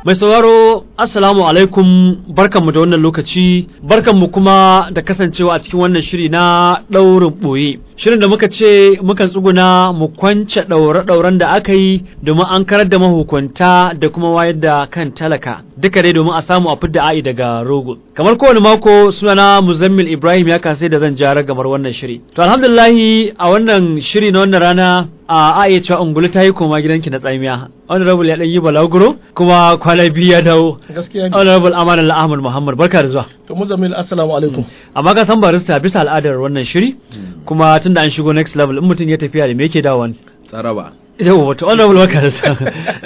Mai sauraro Assalamu alaikum barkanmu da wannan lokaci barkanmu kuma da kasancewa a cikin wannan shiri na ɗaurin ɓoye. Shirin da muka ce mukan tsuguna mu kwance ɗaure-ɗauren da aka yi domin an karar da mahukunta da kuma wayar da kan talaka duka dai domin a samu a fidda a'i daga rogo. Kamar kowane mako sunana Muzammil Ibrahim ya kasai da zan jara gamar wannan shiri. To alhamdulillahi a wannan shiri na wannan rana a a iya cewa ungulu ta yi koma gidanki na tsamiya honorable ya dan yi balaguro kuma kwana biyu ya dawo gaskiya ne honorable amanan ahmad muhammad barka da zuwa to muzammil assalamu alaikum amma ka san barista bisa al'adar wannan shiri kuma tunda an shigo next level in mutum ya tafiya da me yake dawowa ne tsaraba yau wato honorable barka da zuwa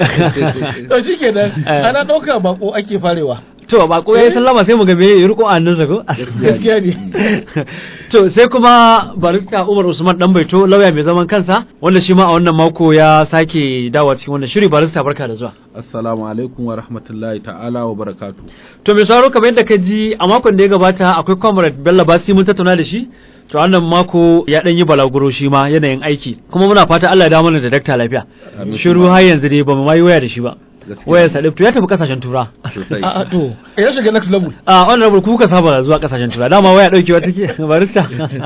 to shikenan Eh. ana dauka bako ake farewa to bako yayi sallama sai mu ga me ya riko annansa ko gaskiya ne to sai kuma barista Umar Usman dan baito lauya mai zaman kansa wanda shi ma a wannan mako ya sake dawowa cikin wannan shiri barista barka da zuwa assalamu alaikum wa rahmatullahi ta'ala wa barakatu To mai sauraro kamar yadda ka ji a makon da ya gabata akwai comrade Bello Basi mun tattauna da shi. To wannan mako ya dan yi balaguro shi ma yanayin aiki. Kuma muna fata Allah ya dawo mana da dakta lafiya. Amin. Shiru har yanzu dai ba mu ma yi waya da shi ba. Gaskiya. Wayar sa to ya tafi kasashen tura. sosai a a to ya shiga next level A honorable ku ka saba zuwa kasashen tura. Dama waya daukewa take barista.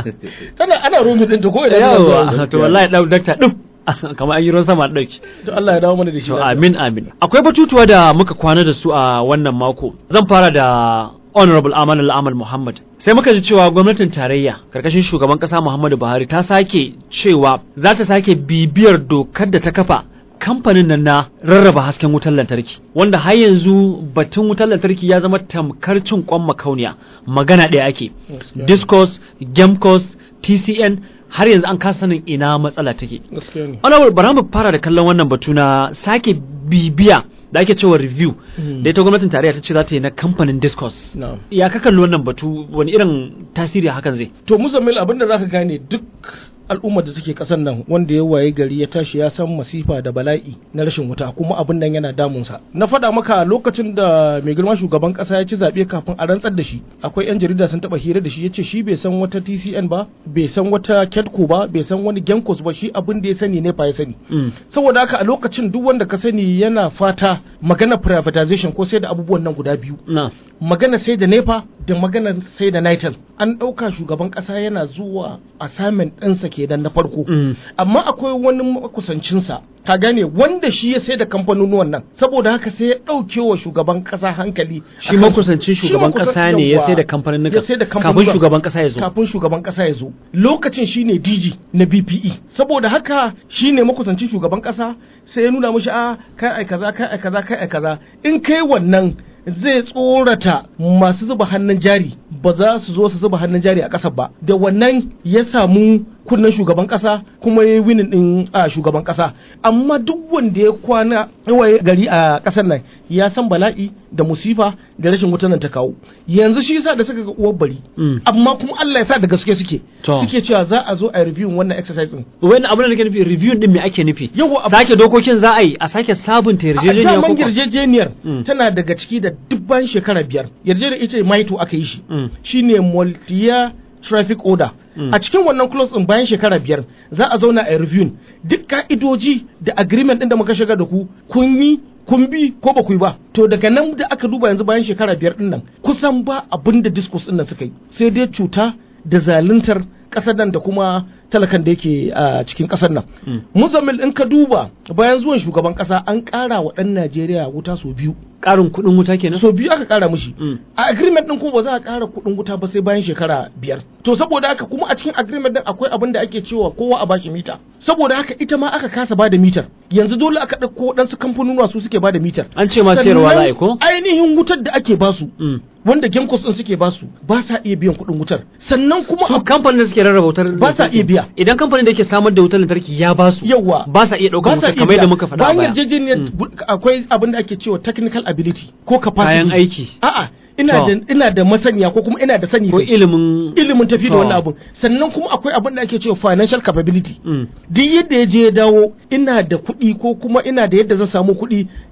tana ana romi din ta ko idan Yawa to wallahi dau dakta duk kamar an yi ruwan sama dauki. to Allah ya dawo mana da shi To lafiya. amin amin. Akwai batutuwa da muka kwana da su a wannan mako. Zan fara da Honorable Aman Al-Amal Muhammad. Sai muka ji cewa gwamnatin tarayya karkashin shugaban kasa Muhammadu Buhari ta sake cewa za ta sake bibiyar dokar da ta kafa kamfanin nan na rarraba hasken wutar lantarki wanda har yanzu batun wutar lantarki ya zama tamkar cin kwan makauniya magana ɗaya ake Gaskiya. discos gemcos tcn har yanzu an kasa sanin ina matsala take gaskiya ne Honorable bara mu fara da kallon wannan batu na sake bibiya da ake cewa review Mm. da ita gwamnatin tarayya ta ce za ta yi na kamfanin discos na'am ya ka kalli wannan batu wani irin tasiri hakan zai to muzammil abinda zaka gane duk al'ummar da take kasan nan wanda ya waye gari ya tashi ya san masifa da bala'i na rashin wuta kuma abin nan yana damunsa na faɗa maka lokacin da mai girma shugaban ƙasa ya ci zaɓe kafin a rantsar da shi akwai yan jarida sun taɓa hira da shi ya ce shi bai san wata tcn ba bai san wata kedco ba bai san wani genkos ba shi abin da ya sani ne fa ya sani Mm. saboda haka a lokacin duk wanda ka sani yana fata magana privatization ko sai da abubuwan nan guda biyu na magana sai da nepa da magana sai da nitel an ɗauka shugaban ƙasa yana zuwa assignment ɗinsa kenan na farko Mm. amma akwai wani makusancinsa ka gane wanda shi ya sai da kamfanonuwan nan saboda haka sai ya ɗauke wa shugaban ƙasa hankali shi akan- makusancin shi shugaban makusan- kasa ne ya yawwa. sai da kamfanin ya sai da kafin kamfanonuwan. shugaban kasa ya zo kafin shugaban kasa ya zo lokacin shine DG na BPE saboda haka shine makusancin shugaban kasa sai ya nuna mishi a kai ai kaza kai ai kaza kai ai kaza in kai wannan zai tsorata masu zuba hannun jari ba za su zo su zuba hannun jari a ƙasar ba da wannan ya samu kunnen shugaban kasa kuma ya yi winin din a shugaban kasa amma duk wanda ya kwana yawaye gari a kasar nan ya san bala'i da musifa da rashin wutan nan ta kawo yanzu shi yasa da suka ga uwar bari Mm. amma kuma Allah ya sa da gaske suke To. suke cewa za a zo a review wannan exercise din wani abin da nake nufi review din me ake nufi Yawwa, abu- sake dokokin za a yi a sake sabunta a yarjejeniya ko daman kuwa? yarjejeniyar Mm. tana daga ciki da duk bayan shekara biyar yarjejeniyar ita maito aka yi shi Mm. shine multi-year traffic order Mm. a cikin wannan clause din bayan shekara biyar za a zauna a review duk ka'idoji da agreement din da muka shiga da ku kun yi kun bi ko ba ku yi ba to daga nan da aka duba yanzu bayan shekara biyar din nan kusan ba abin da discourse din nan suka yi sai dai cuta da zaluntar kasar nan da kuma talakan da yake a cikin kasar nan Mm. muzammil in ka duba bayan zuwan shugaban kasa an kara wa dan najeriya wuta sau biyu karin kuɗin wuta kenan sau biyu aka kara mushi Mm. a agreement din kuma ba za a kara kuɗin wuta ba sai bayan shekara biyar to saboda haka kuma a cikin agreement din akwai abin da ake cewa kowa a bashi mita saboda haka ita ma aka kasa bada mitar yanzu dole aka ɗauko waɗansu kamfanonuwa su suke bada mitar An ce ma sayarwa za a yi ko? Sannan ainihin wutar da ake basu Mm. wanda gemcos din suke basu ba sa iya biyan kuɗin wutar sannan kuma su a- kamfanin da suke rarraba wutar Ba sa lantarki, iya biya. idan kamfanin da yake samar da wutar lantarki ya ba su Yawwa. ba sa iya ɗaukar ba sa wutar iya kamar yadda biya. muka faɗa a bayan baya yarjejeniyar bu- akwai abin da ake cewa technical ability ko capacity kayan aiki a'a ina To. da ina da masaniya ko kuma ina da sani ko kai. ilimin ilimin tafi da To. wannan abun sannan kuma akwai abin da ake cewa financial capability Mm. duk yadda ya je ya dawo ina da kuɗi ko kuma ina da yadda zan samu kuɗi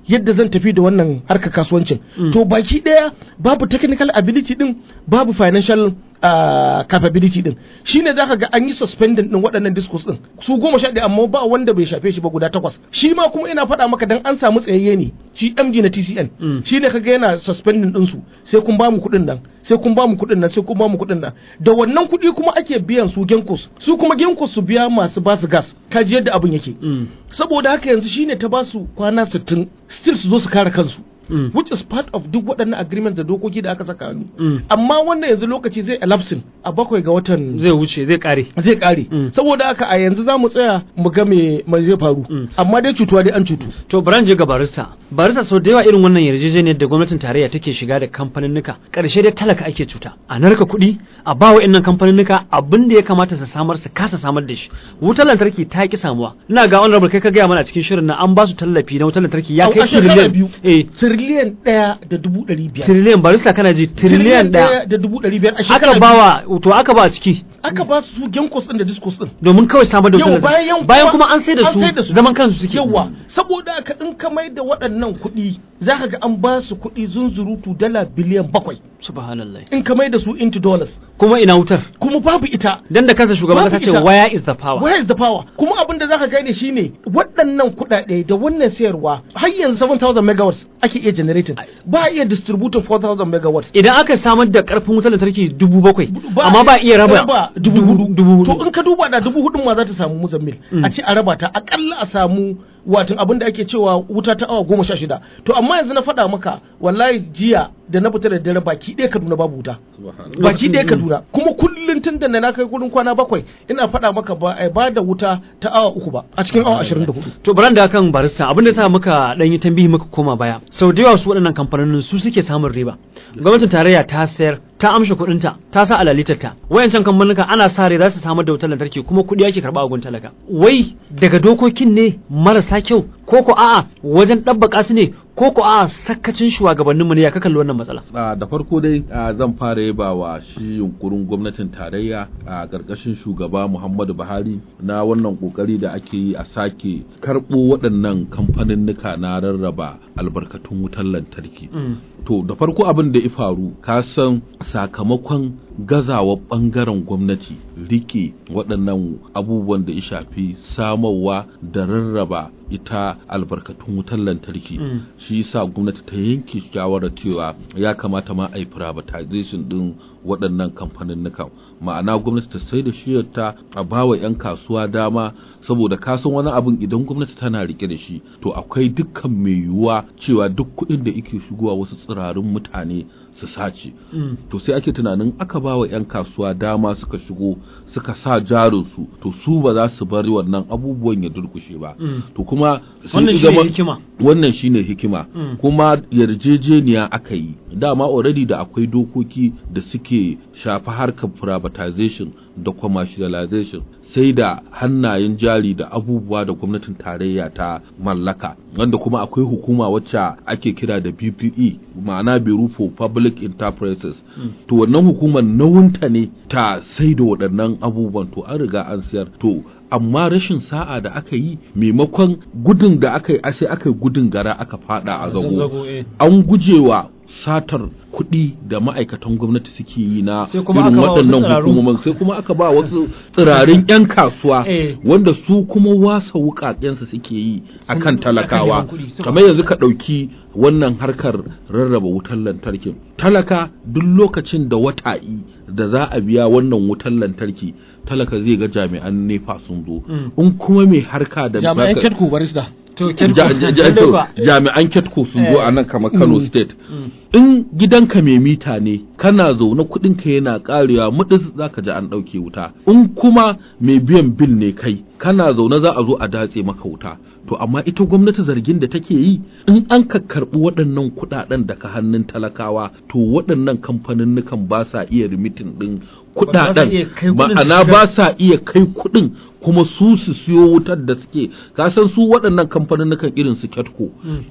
yadda zan tafi da wannan harkar kasuwancin to baki daya babu technical ability din babu financial uh, capability din shine zaka ga an yi suspending din waɗannan discos din su goma sha ɗaya amma ba wanda bai shafe shi ba guda takwas shi ma kuma ina faɗa maka dan an samu tsayayye ne shi MD na TCN shine kaga yana suspending din su sai kun ba mu kuɗin nan sai kun ba mu kuɗin nan sai kun ba mu kuɗin nan da wannan kuɗi kuma ake biyan su genkos su kuma genkos su biya masu basu gas kaji yadda abin yake saboda haka yanzu shine ta basu kwana 60 still su zo su kare kansu Mm. which is part of duk waɗannan agreements da dokoki da aka saka hannu Mm. amma wannan yanzu lokaci zai elapsin a bakwai ga watan zai wuce zai kare zai kare Mm. saboda haka a yanzu za mu tsaya mu ga me me zai faru Mm. amma dai cutuwa dai an cutu to bari je ga barista barista sau da yawa irin wannan yarjejeniyar da gwamnatin tarayya take shiga da kamfaninnika karshe dai talaka ake cuta a narka kuɗi a ba wa innan kamfaninnika abin da ya kamata su samar su kasa samar da shi wutar lantarki ta ki samuwa ina ga honorable kai ka gaya mana a cikin shirin na an ba su tallafi na wutar lantarki ya A- kai a shekara tiriliyan biyu eh tiriliyan ɗaya da dubu ɗari biyar tiriliyan barista kana ji tiriliyan ɗaya da dubu ɗari biyar a shekara aka biyu. bawa to aka ba a ciki aka ba su genkos ɗin da discos ɗin domin kawai samar da wutar Yau lantarki bayan bayan kuma an sai da an sai da su su. zaman kansu suke yawa saboda haka in ka mai da waɗannan kuɗi za ka ga an ba su kuɗi zunzurutu dala biliyan bakwai subhanallah in ka mai da su into dollars kuma ina wutar kuma babu ita dan da kansa shugaban Babu kasa ce ita. where is the power where is the power kuma abin da zaka gane shine waɗannan kuɗaɗe da wannan sayarwa har yanzu 7000 megawatts ake iya generating ba a iya distributing 4000 megawatts idan aka samar da karfin wutar lantarki dubu bakwai Ba amma ba iya raba dubu hudu dubu hudu to in ka duba da dubu hudun ma za ta samu muzammil a ce a raba ta akalla a samu watan abin da ake cewa wuta ta awa goma sha shida to amma yanzu na faɗa maka wallahi jiya da na fita da dare baki ɗaya kaduna babu wuta baki ɗaya kaduna kuma kullum tun da na kai kudin kwana bakwai ina faɗa maka ba a ba da wuta ta awa uku ba a cikin awa ashirin da hudu to baran da kan barista abin da sa muka dan yi tambihi muka koma baya sau da yawa su waɗannan kamfanonin su suke samun riba gwamnatin tarayya ta sayar ta amshe kuɗinta ta sa alalitarta wayancan kamfanuka ana sa rai za su samar da wutar lantarki kuma kuɗi ake karɓa a gun talaka wai daga dokokin ne marasa kyau ko ko a'a wajen ɗabbaka su ne ko ko a'a sakacin shugabanninmu ne ya ka kalli wannan matsala a da farko dai a, zan fara yaba wa shi yunkurin gwamnatin tarayya a ƙarƙashin shugaba muhammadu buhari na wannan ƙoƙari da ake yi a sake karɓo waɗannan kamfaninnika na rarraba albarkatun wutar lantarki to da farko abin da ya faru ka san sakamakon gazawa ɓangaren gwamnati rike waɗannan abubuwan da ya shafi samarwa da rarraba ita albarkatun wutar lantarki Mm. shi yasa gwamnati ta yanke shawarar cewa ya kamata ma a yi privatization din waɗannan kamfanin ma'ana gwamnati ta sai da shiyarta a bawa 'yan kasuwa dama saboda kasan wani abin idan gwamnati tana rike da shi to akwai dukkan mai yiwuwa cewa duk kuɗin da yake shigowa wasu tsirarin mutane su sace to sai ake tunanin aka ba wa 'yan kasuwa dama suka shigo suka sa jarinsu to su ba za su bari wannan abubuwan ya durkushe ba Mm. to kuma sun Wannan shine zama- hikima. wannan shine hikima Mm. kuma yarjejeniya aka yi dama already da akwai dokoki da suke shafa harkar privatization da commercialization sai da hannayen jari da abubuwa da gwamnatin tarayya ta mallaka wanda kuma akwai hukuma wacce ake kira da BPE ma'ana Bureau for Public Enterprises to wannan hukumar nauyinta ne ta sai da waɗannan abubuwan to an riga an sayar to amma rashin sa'a da aka yi maimakon gudun da aka yi a sai aka yi gudun gara aka fada a zago Zago, eh. an gujewa satar kuɗi da ma'aikatan gwamnati suke yi na Sai kuma irin aka ba wasu waɗannan tsiraru. hukumomin sai kuma aka ba wasu tsirarin 'yan kasuwa Eh. wanda su kuma wasa wukakensu suke yi a kan Sun- talakawa akan neman kuɗi, suka- kamar yanzu ka ɗauki wannan harkar rarraba wutar lantarkin talaka duk lokacin da wata'i da za a biya wannan wutar lantarki talaka zai ga jami'an nefa sun zo Mm. in kuma mai harka da jami'an baka- ketku barista to Ja- ja- ja- Lalle to, kuwa. jami'an ketko sun zo Eh. a nan kamar kano Mm. state Mm. in gidanka mai mita ne kana zaune kuɗinka yana ƙarewa mudis za ka ji an ɗauke wuta in kuma mai biyan bil ne kai kana zaune za a zo a datse maka wuta to amma ita gwamnati zargin da take yi in an ka karɓi waɗannan kuɗaɗen daga hannun talakawa to waɗannan kamfaninnukan ba sa iya rimitin ɗin Ba sa iya kai kuɗaɗen kuɗin da ma'ana suka- ba sa iya kai kuɗin kuma su su siyo wutar da suke kasan su waɗannan kamfaninnukan irin su ketco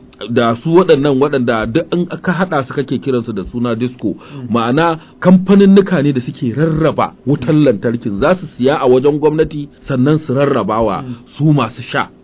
da su waɗannan waɗanda duk in aka haɗa su kake kiransu da suna disco ma'ana kamfaninnuka ne da suke rarraba wutar lantarkin za su siya a wajen gwamnati sannan su rarrabawa su masu sha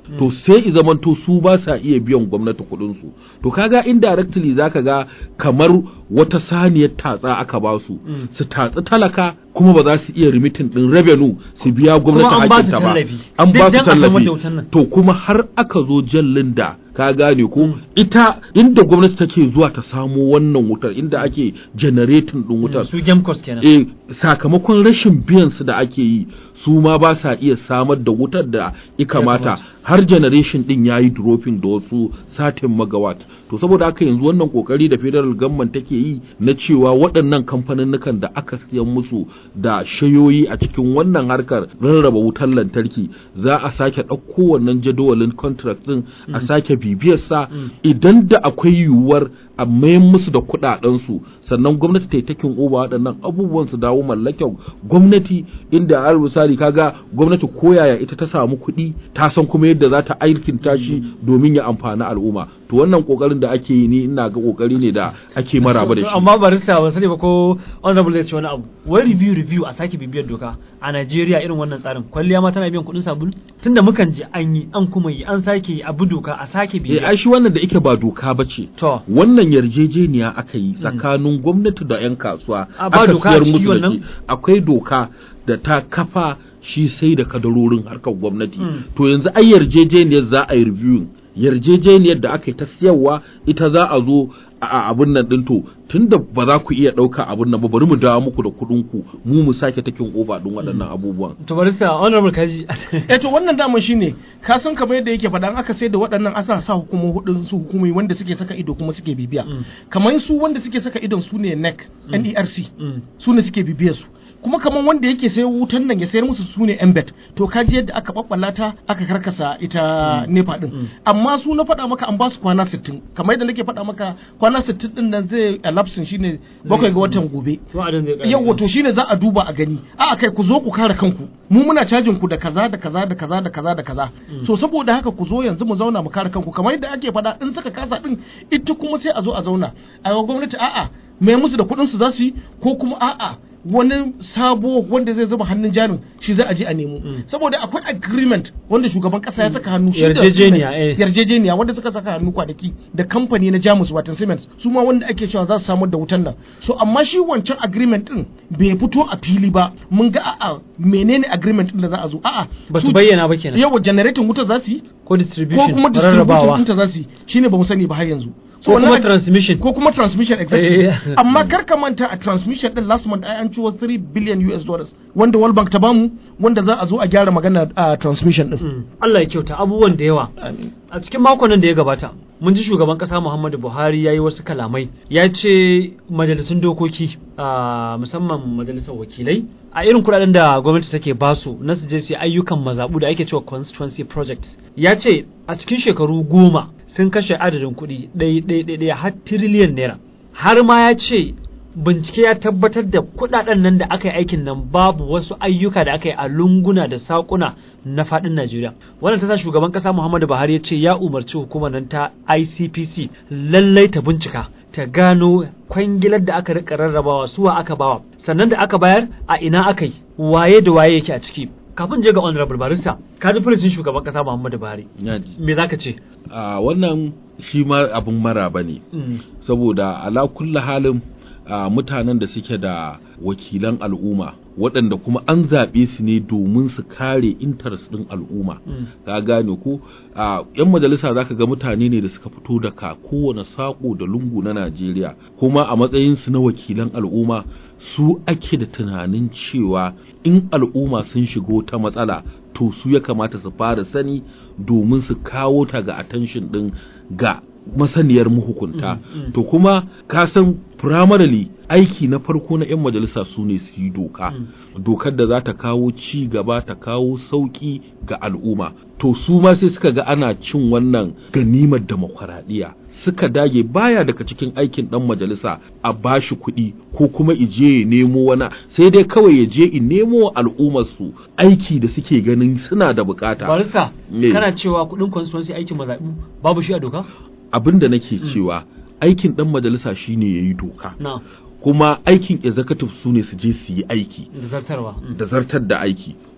to sai i zamanto su ba sa iya biyan gwamnati kuɗin su to kaga indirectly zaka ga kamar wata saniyar tatsa aka ba su su tatsi talaka kuma ba za su iya remitin din revenue su biya gwamnati Kuma an ba su hakinta ba tallafi. an ba Duk su dan a samar da tallafi wutan nan. to kuma har aka zo jallin da ka gane ko ita inda gwamnati take zuwa ta samo wannan wutar inda ake generating din wutar su gemcos kenan e sakamakon rashin biyan su da ake yi su ma ba sa iya samar da wutar da ya kamata kamata. har generation din yayi dropping da wasu satin megawatt to saboda haka yanzu wannan kokari da federal government take yi na cewa waɗannan kamfaninnukan da aka siyan musu da shayoyi a cikin wannan harkar rarraba wutar lantarki za a sake ɗauko wannan jadawalin contract din a sake bibiyarsa idan da akwai yiwuwar a mayan musu da kuɗaɗensu sannan gwamnati ta yi takin oba waɗannan abubuwan su dawo mallakin gwamnati inda har misali kaga gwamnati koyaya ita ta samu kuɗi ta san kuma yadda za ta aikinta shi domin ya amfani al'umma to wannan kokarin da ake yi ni ina ga kokari ne da ake maraba da shi amma barista ban sani ba ko honorable ya ce wani abu wai review review a sake bibiyar doka a Najeriya irin wannan tsarin kwalliya ma tana biyan kuɗin sabulu tunda mukan ji an yi an kuma yi an sake yi abu doka a sake eh bibiya ai shi wannan da yake ba doka bace to wannan yarjejeniya aka yi tsakanin gwamnati da 'yan kasuwa A ba aka doka a siyar ciki musu da wannan? shi akwai doka da ta kafa shi sai da kadarorin harkar gwamnati Mm. to yanzu ai yarjejeniyar za a yi reviewing yarjejeniyar da aka yi ta siyarwa ita za a zo a a abin nan din to tunda ba za ku iya ɗauka abin nan ba bari mu dawo muku da kuɗin ku mu mu sake takin oba din waɗannan abubuwan to barista honorable kaji eh to wannan daman shine ka san kamar yadda yake faɗa an aka sai da waɗannan asa sa hukumomi hudun su hukumomi wanda suke saka ido kuma suke bibiya Mm. kamar su wanda suke saka idon su ne NEC NERC Mm. su ne suke bibiyar su kuma kamar wanda yake sayo wutan nan ya sayar musu su ne embed to ka ji yadda aka babbala ta aka karkasa ita nepa din amma su na faɗa maka an ba su kwana 60 kamar yadda nake faɗa maka kwana 60 din nan zai elapse shine bakwai ga watan gobe wa'adin zai ƙare. yau wato shine za a duba a gani a kai ku zo ku kare kanku mu muna cajin ku da kaza da kaza da kaza da kaza da kaza so saboda haka ku zo yanzu mu zauna mu kare kanku kamar yadda ake faɗa in suka kasa din ita kuma sai a zo a zauna a ga gwamnati a'a mai musu da kuɗin su za su yi ko kuma a'a wani sabo wanda zai zuba hannun jarin shi za a je a nemo saboda akwai agreement wanda shugaban kasa ya saka hannu shi da Yarjejeniya, Siemens. eh. yarjejeniya wanda suka saka hannu kwanaki da kamfani na Jamus watan Siemens su ma wanda ake cewa za su samar da wutan nan so amma shi wancan agreement din bai fito a fili ba mun ga a'a menene agreement din da za a zo a'a ba su bayyana ba kenan yawa generating wuta za su yi ko ko distribution kuma distribution rarrabawa ɗinta za su yi shine ba mu sani ba har yanzu ko kuma wannan- transmission ko kuma transmission exactly Eh. amma kar ka manta a transmission din last month ai an ciwo 3 billion US dollars wanda World Bank ta bamu wanda za a zo a gyara magana a transmission din Mm. Allah ya kyauta abubuwan da yawa Amin. a cikin makon nan da ya gabata mun ji shugaban kasa Muhammadu Buhari ya yi wasu kalamai ya ce majalisun dokoki a musamman majalisar wakilai a irin kudaden da gwamnati take basu na su je su yi ayyukan mazabu da ake cewa constituency projects ya ce a cikin shekaru goma sun kashe adadin kuɗi ɗaya ɗaya ɗaya ɗaya har tiriliyan naira har ma ya ce bincike ya tabbatar da kudaden nan da aka yi aikin nan babu wasu ayyuka da aka yi a lunguna da sakuna na fadin Najeriya wannan ta sa shugaban kasa Muhammadu Buhari ya ce ya umarci hukumar nan ta ICPC lallai ta bincika ta gano kwangilar da aka rika rarrabawa suwa aka bawa sannan da aka bayar a ina aka yi waye da waye yake a ciki kafin je ga honorable barista ka ji furucin shugaban kasa Muhammadu Buhari Ya ji. me zaka ce a wannan shi ma abin maraba ne Mm. saboda ala kulli halin a mutanen da suke da wakilan al'umma waɗanda kuma an zaɓe su ne domin su kare interest ɗin al'umma Mm. ka gane ko a yan majalisa zaka ga mutane ne da suka fito daga kowane saƙo da lungu na Najeriya kuma a matsayin su na wakilan al'umma su ake da tunanin cewa in al'umma sun shigo ta matsala to su ya kamata su fara sani domin su kawo ta ga attention ɗin ga masaniyar mahukunta mm. to kuma ka san primarily aiki na farko na 'yan majalisa su ne su yi doka dokar da za ta kawo ci gaba ta kawo sauki ga al'umma to su ma sai suka ga ana cin wannan ganimar demokuraɗiyya suka dage baya daga cikin aikin ɗan majalisa a bashi kuɗi ko kuma ije ya nemo wani sai dai kawai ya je in nemo wa al'ummar su aiki da suke ganin suna da bukata barista Me? kana cewa kudin constituency aikin mazaɓu babu shi a doka abin da nake cewa aikin ɗan majalisa shine ya yi doka na kuma aikin executive su ne su je su yi aiki da zartarwa Mm. da zartar da aiki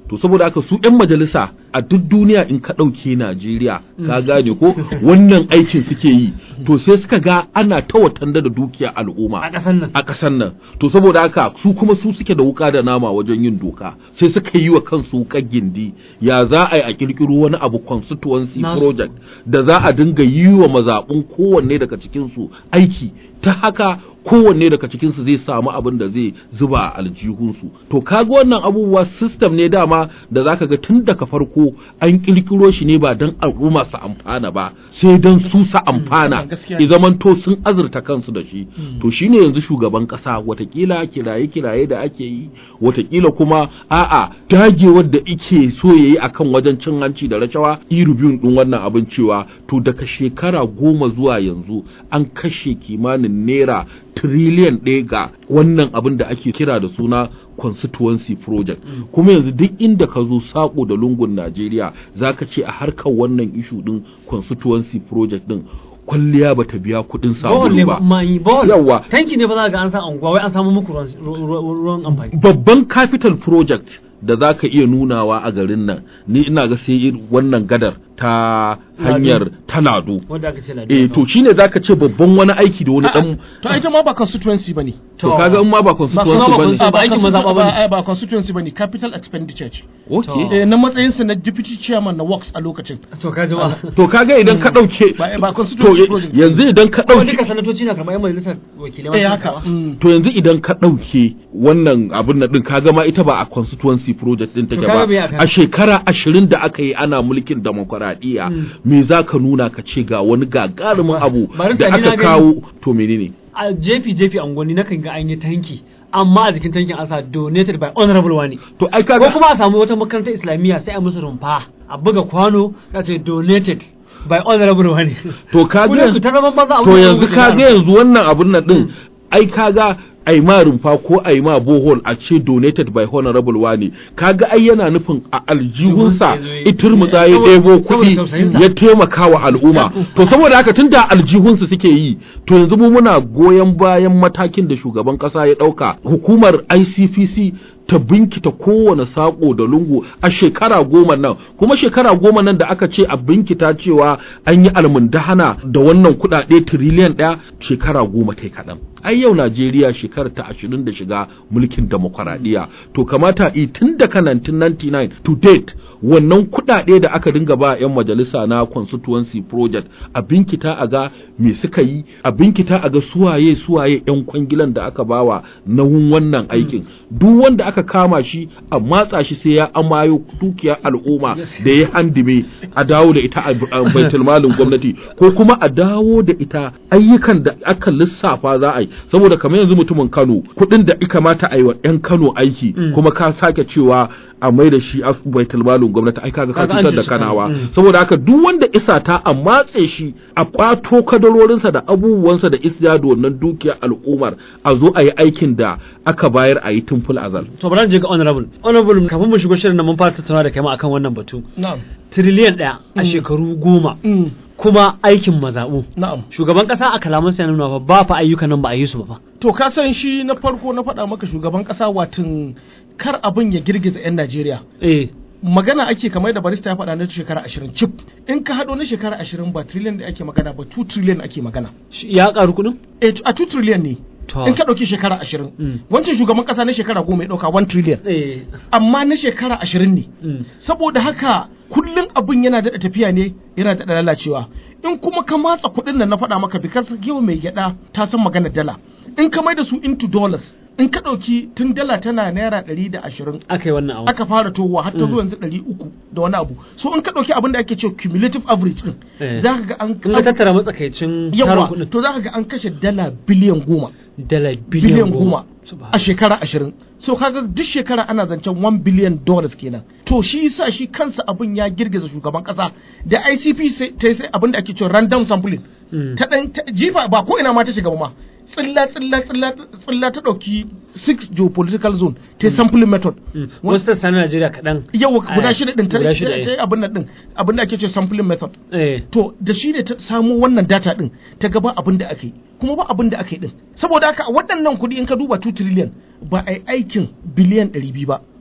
to saboda haka su 'yan majalisa a duk duniya in ka ɗauke Najeriya ka gane ko wannan aikin suke yi to sai suka ga ana ta watanda da dukiya al'umma a ƙasar nan a ƙasar nan to saboda haka su kuma su suke da wuka da nama wajen yin doka sai suka yi wa kansu wukar gindi ya za a yi a kirkiro wani abu constituency Nasu. project da za a dinga yi wa mazaɓun kowanne daga cikinsu aiki ta haka kowanne daga cikinsu zai samu abin da zai zuba a aljihunsu to kaga wannan abubuwa system ne dama da zaka ga tun daga farko an kirkiro shi ne ba don al'umma su amfana ba sai don su su amfana gaskiya. i zamanto sun azurta kansu da shi to shine yanzu shugaban kasa watakila kiraye kiraye da ake yi watakila kuma a'a dagewar da ike so yayi akan wajen cin hanci da rashawa irubiyun din wannan abin cewa to daga shekara goma zuwa yanzu an kashe kimanin naira tiriliyan ɗaya ga wannan abin da ake kira da suna constituency project kuma yanzu duk inda ka zo sako da lungun Najeriya zaka ce a harkar wannan ishu din constituency project din kwalliya bata biya kuɗin bohol ne sabulu ba ma yi bohol Yawwa. tanki ne ba za ga an sa anguwa wai an samu muku ruwan- ruwan ruwan amfani babban capital project da za ka iya nunawa a garin nan ni ina ga sai irin wannan gadar ta hanyar talado wanda aka ce ladiya eh to shine zaka ce babban wani aiki da wani dan to ita ma ba constituency bane to kaga in ma ba kuma constituency ba bane constituency ba aikin maza ba bane. ba ba constituency bane capital expenditure ce okay eh na matsayin sa na deputy chairman na works a lokacin to ka ji ba to kaga idan ka dauke ba ba to constituency project yanzu idan ka ko dauke duka sanatoci na karɓar yan majalisar wakilai eh masu haka karɓa. mm. to yanzu idan ka ɗauke wannan abin nan ɗin kaga ma ita ba a constituency project ɗin take To kaga me ba aka- a shekara ashirin da aka yi ana mulkin demokuraɗiyya me za ka nuna ka ce ga wani gagarumin abu Barista, da ni na aka gani. kawo to menene a jefi jefi angoni na kan ga an yi tanki amma a jikin tankin an sa donated by honorable wani to ai ko kaga kuma a samu wata makarantar islamiyya sai a musu rumfa a buga kwano ya ce donated by honorable wani to kaga Kuna ku ta zaman banza a to wurin yanzu rubuta kaga yara. yanzu wannan abun nan ɗin ai kaga ai ma rumfa ko ai ma bohol a ce donated by honorable wani kaga ai yana nufin a aljihunsa Aljihunsa ya zo yi- itirmutsa ya saboda- ɗebo saboda kuɗi tausayinsa. ya taimaka wa al'umma to saboda haka tun da aljihunsu suke yi to yanzu mu muna goyon bayan matakin da shugaban ƙasa ya ɗauka hukumar ICPC ta binkita kowane saƙo da lungu a shekara goma nan kuma shekara goma nan da aka ce a binkita cewa an yi almundahana da wannan kuɗaɗe tiriliyan ɗaya shekara goma ta kaɗan ai yau Najeriya shekarar ta ashirin da shiga mulkin demokuraɗiyya to kamata i tun daga 1999 to date wannan kuɗaɗe da aka dinga ba 'yan majalisa na constituency project a binkita a ga me suka yi a binkita a ga suwaye suwaye 'yan kwangilan da aka bawa nauyin wannan aikin duk wanda aka kama shi a matsa shi sai ya amayo dukiyar al'umma da ya handime a dawo da ita a a baitul malin gwamnati ko kuma a dawo da ita ayyukan da aka lissafa za a yi saboda kamar yanzu mutumin Kano kuɗin da ika mata a yi wa 'yan Kano aiki kuma ka sake cewa a mai da shi a baitul malin gwamnati ai kaga ka Kaga an cutar da cuci Kano. kanawa Mm. saboda haka duk wanda isa ta a matse shi a kwato kadarorinsa da abubuwansa da isya da wannan dukiyar al'ummar a zo a yi aikin da aka bayar a yi tun fil azal to bari je ga honorable honorable kafin mu shigo shirin nan mun fara tattauna da kai ma akan wannan batu na'am tiriliyan ɗaya a shekaru goma mm. kuma aikin mazaɓu na'am shugaban ƙasa a kalamansa ya nuna fa ba fa ayyukan nan ba a yi su ba fa to ka san shi na farko na faɗa maka shugaban ƙasa watan kar abin ya girgiza 'yan Najeriya eh magana ake kamar da barista ya faɗa na shekara ashirin cif in ka haɗo na shekara ashirin ba trillion da ake magana ba 2 trillion ake magana shi- ya ƙaru kuɗin eh a 2 trillion ne To. in ka ɗauki shekara ashirin Mm. wancan shugaban ƙasa na shekara goma ya ɗauka 1 trillion eh amma na shekara ashirin ne mm. saboda haka kullum abin yana daɗa tafiya ne yana daɗa lalacewa in kuma ka matsa kuɗin nan na faɗa maka bikas yau mai gyaɗa ta san magana dala in ka mai da su into dollars in ka ɗauki tun dala tana naira ɗari da ashirin aka yi wannan abu aka fara towa har ta zo yanzu ɗari uku da wani abu so in ka ɗauki abin da ake cewa cumulative average ɗin Eh. za ka ga an in ka tattara matsakaicin tarin yawa kuɗin to za ka ga an kashe dala biliyan goma dala biliyan biliyan goma Subhanallah. a shekara ashirin so kaga duk shekara ana zancen 1 billion dollars kenan to shi yasa shi kansa abin ya girgiza shugaban kasa da ICP sai ta yi sai abin da ake cewa random sampling Mm. ta dan ta- jifa ba ko ina ma ta shiga ba ma tsilla tsilla tsilla tsilla ta dauki six geopolitical zone ta yi sampling method Mm. Wa- wasu sassa na Najeriya kaɗan yawa guda Eh, shida din ta guda shida, ta yi abin nan din abin da ake cewa sampling method eh to da shi ne ta samu wannan data din ta gaba abin da aka yi kuma ba abin da aka yi din saboda haka a waɗannan kuɗi in ka duba 2 trillion ba a yi aikin biliyan 200 ba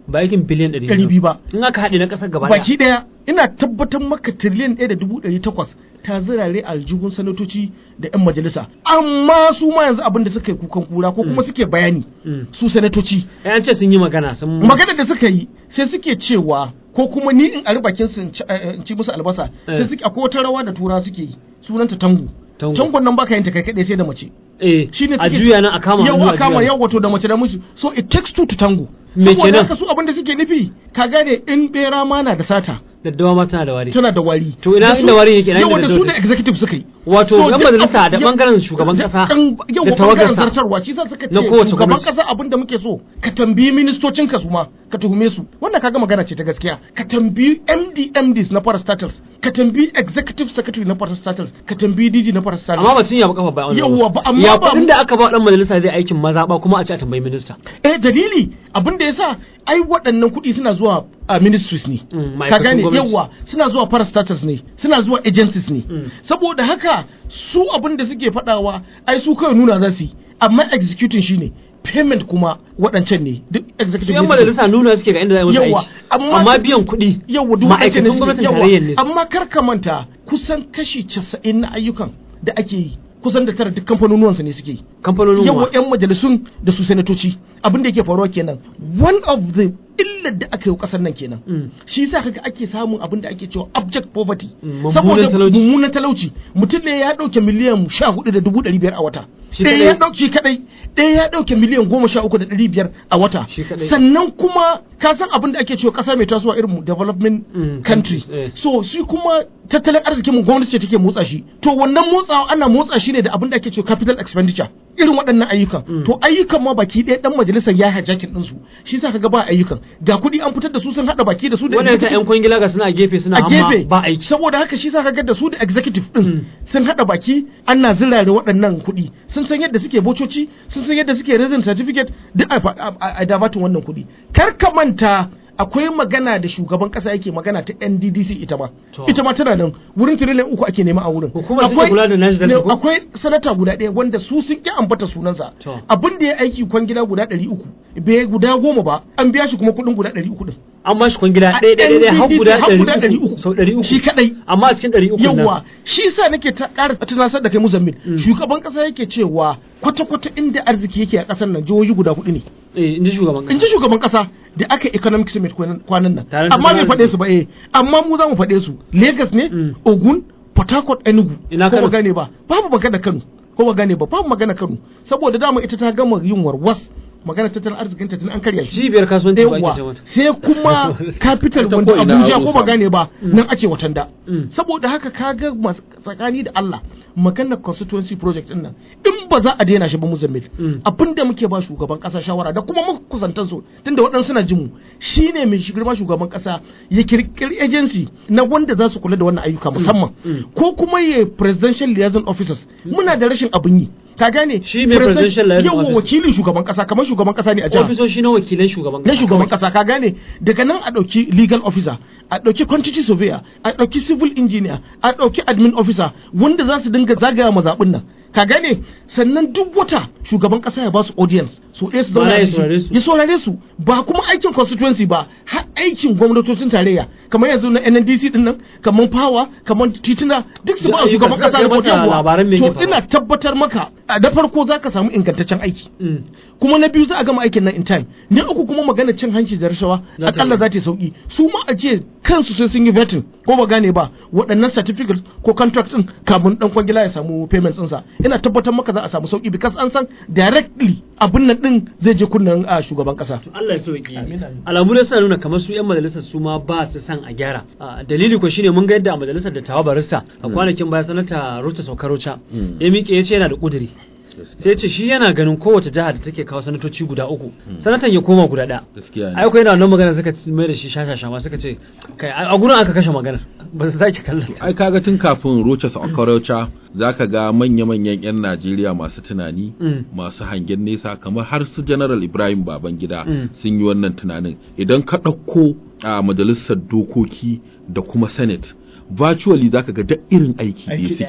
ba aikin biliyan ɗari ɗari biyu ba in aka haɗe na ƙasar gaba ɗaya baki ɗaya ina tabbatar maka tiriliyan ɗaya da dubu ɗari takwas ta zirare aljihun sanatoci da 'yan majalisa amma su ma yanzu abin da suka yi kukan kura ko kuma suke bayani Mm. su sanatoci Eh, an ce sun yi magana sun magana da suka yi sai suke cewa ko kuma ni in ari bakin su in ci- eh, in ci musu albasa sai Eh. suke akwai wata rawa da tura suke yi sunanta tango Tango. tangon nan baka yin ta kai kadai sai da mace eh shine a suke juya nan a kama yau hannu a kama juya yau wato da mace da miji so it takes two to tango Me saboda kenan? haka su abin da suke nufi ka gane in bera ma na da sata daddawa ma tana da wari tana da wari To ina Da su- inda wari yake, ina yawa inda da su daddawa da executive suka yi Wato, So, yan duk majalisa abu- da ya- bangaren shugaban da- kasa dan- da yawa bangaren tawagarsa zartarwa shi sa suka na ce kowace shugaban gwamnati. kasa abin da muke so ka tambayi ministocin ka su ma ka tuhume su wannan kaga magana ce ta gaskiya ka tambayi MD MDs na parastatals ka tambayi executive secretary na parastatals ka tambayi DG na parastatals amma batun ya ba kafa ba wannan Yawwa, ba- amma ya ba- kudin da aka ba dan majalisa zai aikin maza ba kuma a ce a tambayi minista eh dalili abin da yasa ai waɗannan kuɗi suna zuwa a ministries ne Mm, ka ma'aikatan gane gwamnati. yawa suna zuwa parastatals ne suna zuwa agencies ne Mm. saboda haka su abin da suke faɗawa ai su kawai nuna za su yi amma executing shine payment kuma waɗancan ne duk executive yan ne suke. majalisa nuna suke ga inda za a yi musu Yawa, aiki amma- amma biyan kuɗi yawa duk waɗancan ne ma'aikatan suke- gwamnatin yawa, tarayyar ne amma kar ka manta kusan kashi 90 na ayyukan da ake yi kusan da tara duk kamfanonuwansu ne suke yi kamfanonin yawa wa 'yan majalisun da su sanatoci abin da yake faruwa kenan one of the illar da aka yi wa kasar nan kenan Mm. shi yasa kaga ake samun abin da ake cewa abject poverty Mm, mummunan saboda talauci. mummunan talauci mutum ne ya dauke miliyan sha hudu da dubu ɗari biyar a wata Shi ɗaya kadai? ya dauke shi kadai ɗaya ya dauke miliyan goma sha uku da ɗari biyar a wata Shi kadai. sannan kuma ka san abin da ake cewa ƙasa mai tasowa irin mu development Mm, country countries, eh. so shi kuma tattalin arzikin mu gwamnati ce take motsa shi to wannan motsawa ana motsa shi ne da abin da ake cewa capital expenditure irin waɗannan ayyukan to ayyukan ma baki ɗaya dan majalisar ya hajjakin ɗinsu shi yasa kaga ba ayyukan ga kuɗi an fitar da su sun haɗa baki da su da wannan yasa executive yan kwangila ga suna a gefe suna a amma gefe ba aiki saboda haka shi sa kaga da su da executive Mm. din sun hada baki ana zirare waɗannan kuɗi sun san yadda suke bococi sun san yadda suke raising certificate duk a fa- a a dabatin wannan kuɗi kar ka manta akwai magana da shugaban kasa yake magana ta NDDC ita ma To. ita ma tana nan wurin tiriliyan uku ake nema a wurin Hukumar da take kula da Niger Delta ne, ko? akwai sanata guda ɗaya wanda su sun ƙi ambata sunansa To. abin da ya aiki kwangila guda ɗari uku bai guda goma ba an biya shi kuma kuɗin guda ɗari uku ɗin an ba shi kwangila A ɗaya ɗaya ɗaya har NDDC guda har guda ɗari uku sau ɗari uku shi kaɗai amma a cikin ɗari uku nan yawa shi yasa nake ta ƙara tunasar da kai muzammil shugaban ƙasa yake cewa kwata-kwata inda arziki yake a ƙasar nan jihohi guda hudu ne eh in ji shugaban in kasa ji shugaban ƙasa da aka yi economic summit kwanan kwanan nan Taron amma bai tattalin faɗe su ba eh amma mu za mu faɗe su Lagos ne Mm. Ogun Port Harcourt Enugu Ina ko Kano? ba gane ba babu magana Kano ko ba gane ba babu magana Kano saboda dama ita ta gama yin warwas magana tattalin arzikin ta tun an karya shi cibiyar kasuwanci ba ake ce yawa mata sai kuma capital Ta wanda ko ina Abuja an ko ba rusa. gane ba nan ake watanda Mm. saboda haka kaga mas- tsakani da Allah maganar constituency project din nan in ba za a daina shi ba muzammil Mm. abinda muke ba shugaban kasa shawara da kuma muka kusantar su tunda waɗansu suna jin mu shine mai girma shugaban kasa ya kirkiri agency na wanda za su kula da wannan ayyuka musamman Mm. ko kuma ya presidential liaison officers muna da rashin abin yi ka gane Shi mai presidential liaison yawa officer. wakilin shugaban kasa kamar shugaban kasa ne a jiha ofisoshi na wakilan shugaban na kasa shugaban kasa ka gane daga nan a ɗauki legal officer a ɗauki quantity surveyor a ɗauki civil engineer a ɗauki admin officer wanda za su dinga zagaya mazaɓin nan ka gane sannan duk wata shugaban kasa ya ba su audience so ɗaya su zauna Ma'ana ya da shi. saurare su. ya saurare su ba kuma aikin constituency ba har aikin gwamnatocin tarayya kamar yanzu na NNDC din nan kamar power kamar tituna duk su Duk ba wa shugaban ayyukan kasa sai report masa yawa. labaran me yake to ina faruwa. tabbatar maka a da farko zaka samu ingantaccen aiki Mm. kuma na biyu za a gama aikin nan in time na uku kuma magana cin hanci da rashawa Za ta akalla yi. za ta yi sauki su ma a ce kansu sai sun yi vetting ko ba gane ba waɗannan certificate ko contract din kafin dan kwangila ya samu payments ɗinsa ina tabbatar maka za a samu sauki because an san directly abin nan din zai je kunnen a shugaban kasa Allah ya sauki Amin, amin. alamu ne suna nuna kamar su yan majalisar su ma ba su san a gyara Ah, dalili ko shine mun ga yadda a majalisar da tawa barista a kwanakin baya sanata Ruta Saukarocha Mm. ya miƙe ya ce yana da kuduri sai ce shi yana ganin kowace jiha da take kawo sanatoci guda uku sanatan ya koma guda ɗaya gaskiya ai ne ko yana wannan magana suka ci- mai da shi shashasha ma suka ce kai a gurin aka kashe maganar ba su sake kallon ta ai kaga tun kafin Rochas Okorocha zaka ga manya-manyan 'yan Najeriya masu tunani Mm. masu hangen nesa kamar har su General Ibrahim Babangida Mm. sun yi wannan tunanin idan ka ɗauko a majalisar dokoki da kuma Senate virtually zaka ga duk irin aiki ne Aiki da suke yi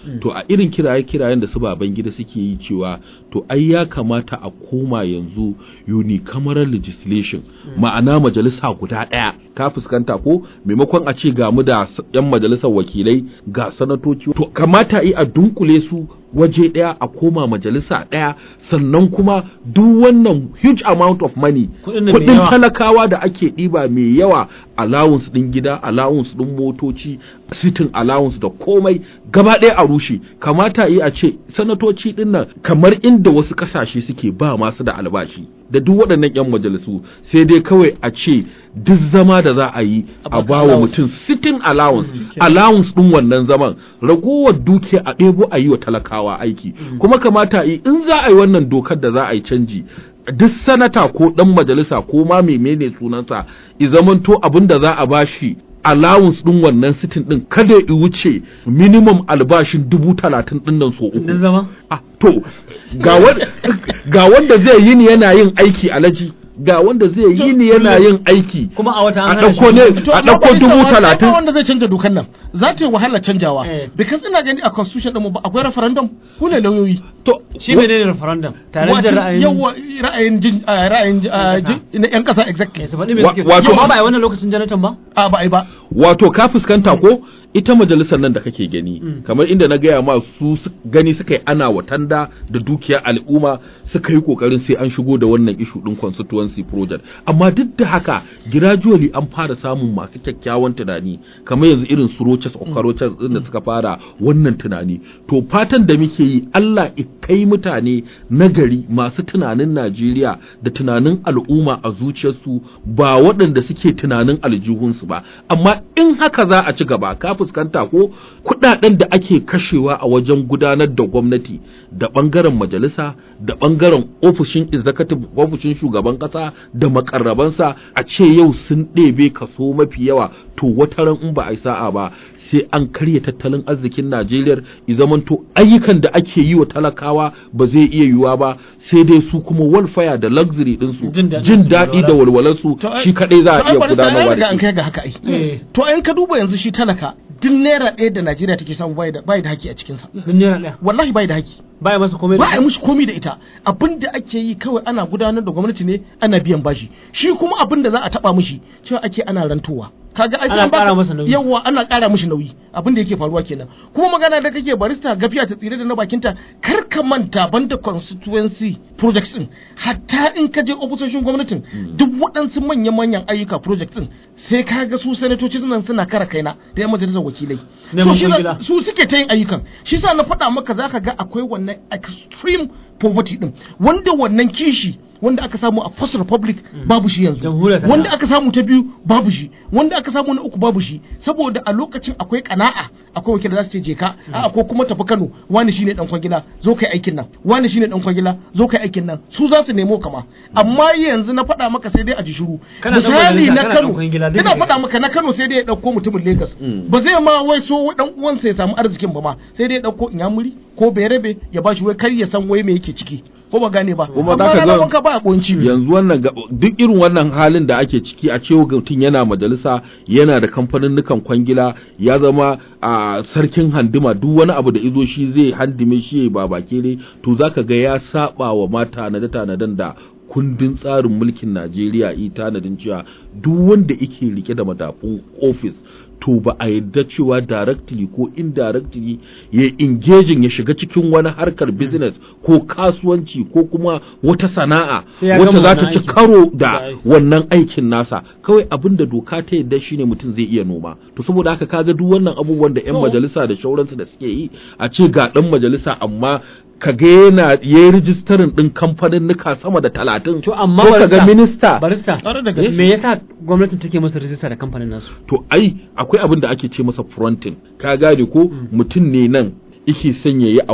to a irin kiraye kirayen da su baban gida suke yi cewa to ai ya kamata a koma yanzu unicameral legislation ma'ana majalisa guda ɗaya ka fuskanta ko maimakon a ce ga mu da s- yan majalisar wakilai ga sanatoci to kamata yi a dunkule su waje ɗaya a koma majalisa ɗaya sannan kuma duk wannan huge amount of money Kuɗin nan mai kuɗin yawa. talakawa da ake ɗiba mai yawa allowance ɗin gida allowance ɗin motoci sitin allowance da komai gaba ɗaya a rushe kamata yi a ce sanatoci ɗin nan kamar inda wasu ƙasashe suke ba masu da albashi da duk waɗannan 'yan majalisu sai dai kawai a ce duk zama da za a yi A a baka ba wa allowance. mutum sitin allowance allowance ɗin wannan zaman ragowar duke a ɗebo a yi wa talakawa aiki kuma kamata a yi in za a yi wannan dokar da za a yi canji duk sanata ko ɗan majalisa ko ma menene sunansa i zamanto abin da za a bashi allowance ɗin wannan sitin ɗin kada ya wuce minimum albashin dubu talatin ɗin nan so uku Din zama? Ah, to ga wan- ga wanda zai yi ni yana yin aiki alaji ga wanda zai yi ni yana yin aiki Kuma a wata a an hana ɗauko shi- ne To, a amma ɗauko barista dubu wa- ba talatin wanda zai canja dokan nan za ta yi wahala canjawa Eh. because ina gani a constitution ɗinmu ba akwai referendum ku ne lauyoyi to Shi menene referendum? Tare da Wato, ra'ayin yawa ra'ayin jin ah, ra'ayin ah, Yan ƙasa. jin- na yan kasa exactly Eh, su faɗi me Wa- suke wato- Yau ma ba a yi wannan lokacin Jonathan ba? a ba ai ba wato ka fuskanta ko ita majalisar nan da kake gani Mm. kamar inda na gaya ma su su- gani suka yi ana watanda da dukiyar al'umma suka yi kokarin sai an shigo da wannan ishu din constituency project amma duk da haka gradually an fara samun masu kyakkyawan tunani kamar yanzu irin su roches okaroches din da suka fara wannan tunani to fatan da muke yi Allah i kai mutane nagari masu tunanin Najeriya da tunanin al'umma a zuciyarsu ba waɗanda suke tunanin aljihunsu ba amma in haka za a ci gaba ka fuskanta ko kuɗaɗen da ake kashewa a wajen gudanar da gwamnati da ɓangaren majalisa da ɓangaren ofishin executive ofishin shugaban ƙasa da makarrabansa a ce yau sun ɗebe kaso mafi yawa to wataran in ba a yi sa'a ba sai an karya tattalin arzikin Najeriya i zamanto ayyukan da ake yi wa talakawa ba zai iya yiwuwa ba sai dai su kuma walfaya da luxury ɗinsu Jin daɗin jin su, daɗi da walwala. walwalarsu To, ai- shi kaɗai za to, a ai iya barista, ai gudanarwa riga da an shi. kai ga haka ai Eh. to in ka duba yanzu shi talaka duk naira ɗaya da Najeriya take samu bai da bai da haki a cikin sa Din naira ɗaya. wallahi bai da haki Ba ya masa komai da ba a yi mushi komi da ita abin da ake yi kawai ana gudanar da gwamnati ne ana biyan bashi shi kuma abin da za a taba mushi cewa ake ana rantowa kaga ai sai Ana an baka- ƙara masa nauyi. yawa ana ƙara mishi nauyi abin da yake faruwa kenan kuma magana da kake barista gafiya ta tsire da na bakinta kar ka manta banda constituency projects din hatta in ka je ofisoshin gwamnatin duk waɗansu manyan manyan ayyuka projects din sai ka ga su sanatoci nan suna kara kaina da yan majalisar wakilai Neman So shi na- kwangila. su suke ta yin ayyukan shi sa na faɗa maka zaka ga akwai wannan extreme poverty din wanda wannan kishi wanda aka samu a first republic babu shi yanzu Jamhuriyar ta wanda da. aka samu ta biyu babu shi wanda aka samu na uku babu shi saboda a lokacin akwai kana'a akwai wakil da za su ce je ka a ko kuma tafi Kano wani shine dan kwangila zo kai aikin nan wani shine dan kwangila zo kai aikin nan su za su nemo kama amma yanzu na faɗa maka sai dai a ji shiru Kana dan misali majalisa, na kana Kano dan kwangila, duk ina ne. faɗa maka na Kano sai dai ya ɗauko mutumin Lagos ba zai ma wai so dan uwansa ya samu arzikin ba ma sai dai ya ɗauko Inyamuri ko Berebe ya bashi wai kar ya san wai me yake ciki ko ba gane ba Kuma amma zaka ranar ga- wanka ba a kunci yanzu wannan ga- duk irin wannan halin da ake ciki a cewa mutum yana majalisa yana da kamfanin kwangila ya zama a sarkin handima duk wani abu da izo shi zai handime shi ya ba bake ne to zaka ga ya saba wa mata na tanadan da kundin tsarin mulkin Najeriya yi tanadin cewa duk wanda yake rike da madafun ofis to ba a yadda cewa directly ko indirectly ya engaging ya shiga cikin wani harkar business ko kasuwanci ko kuma wata sana'a Sai ya wacce gama za ta wannan ci aikin. karo Da da aiki. wannan aikin nasa kawai abin da doka ta yadda shine mutum zai iya noma to saboda haka kaga duk wannan abubuwan da yan To. majalisa da shauransu da suke yi a ce ga dan majalisa amma kaga yana yayi rijistarin din kamfanin nuka sama da talatin To amma ko kaga barista- minista barista Ƙwarai da gaske. me yasa gwamnatin take masa rijista da kamfanin nasu to ai akwai abin da ake ce masa fronting ka gane ko mutum ne nan yake son ya yi abu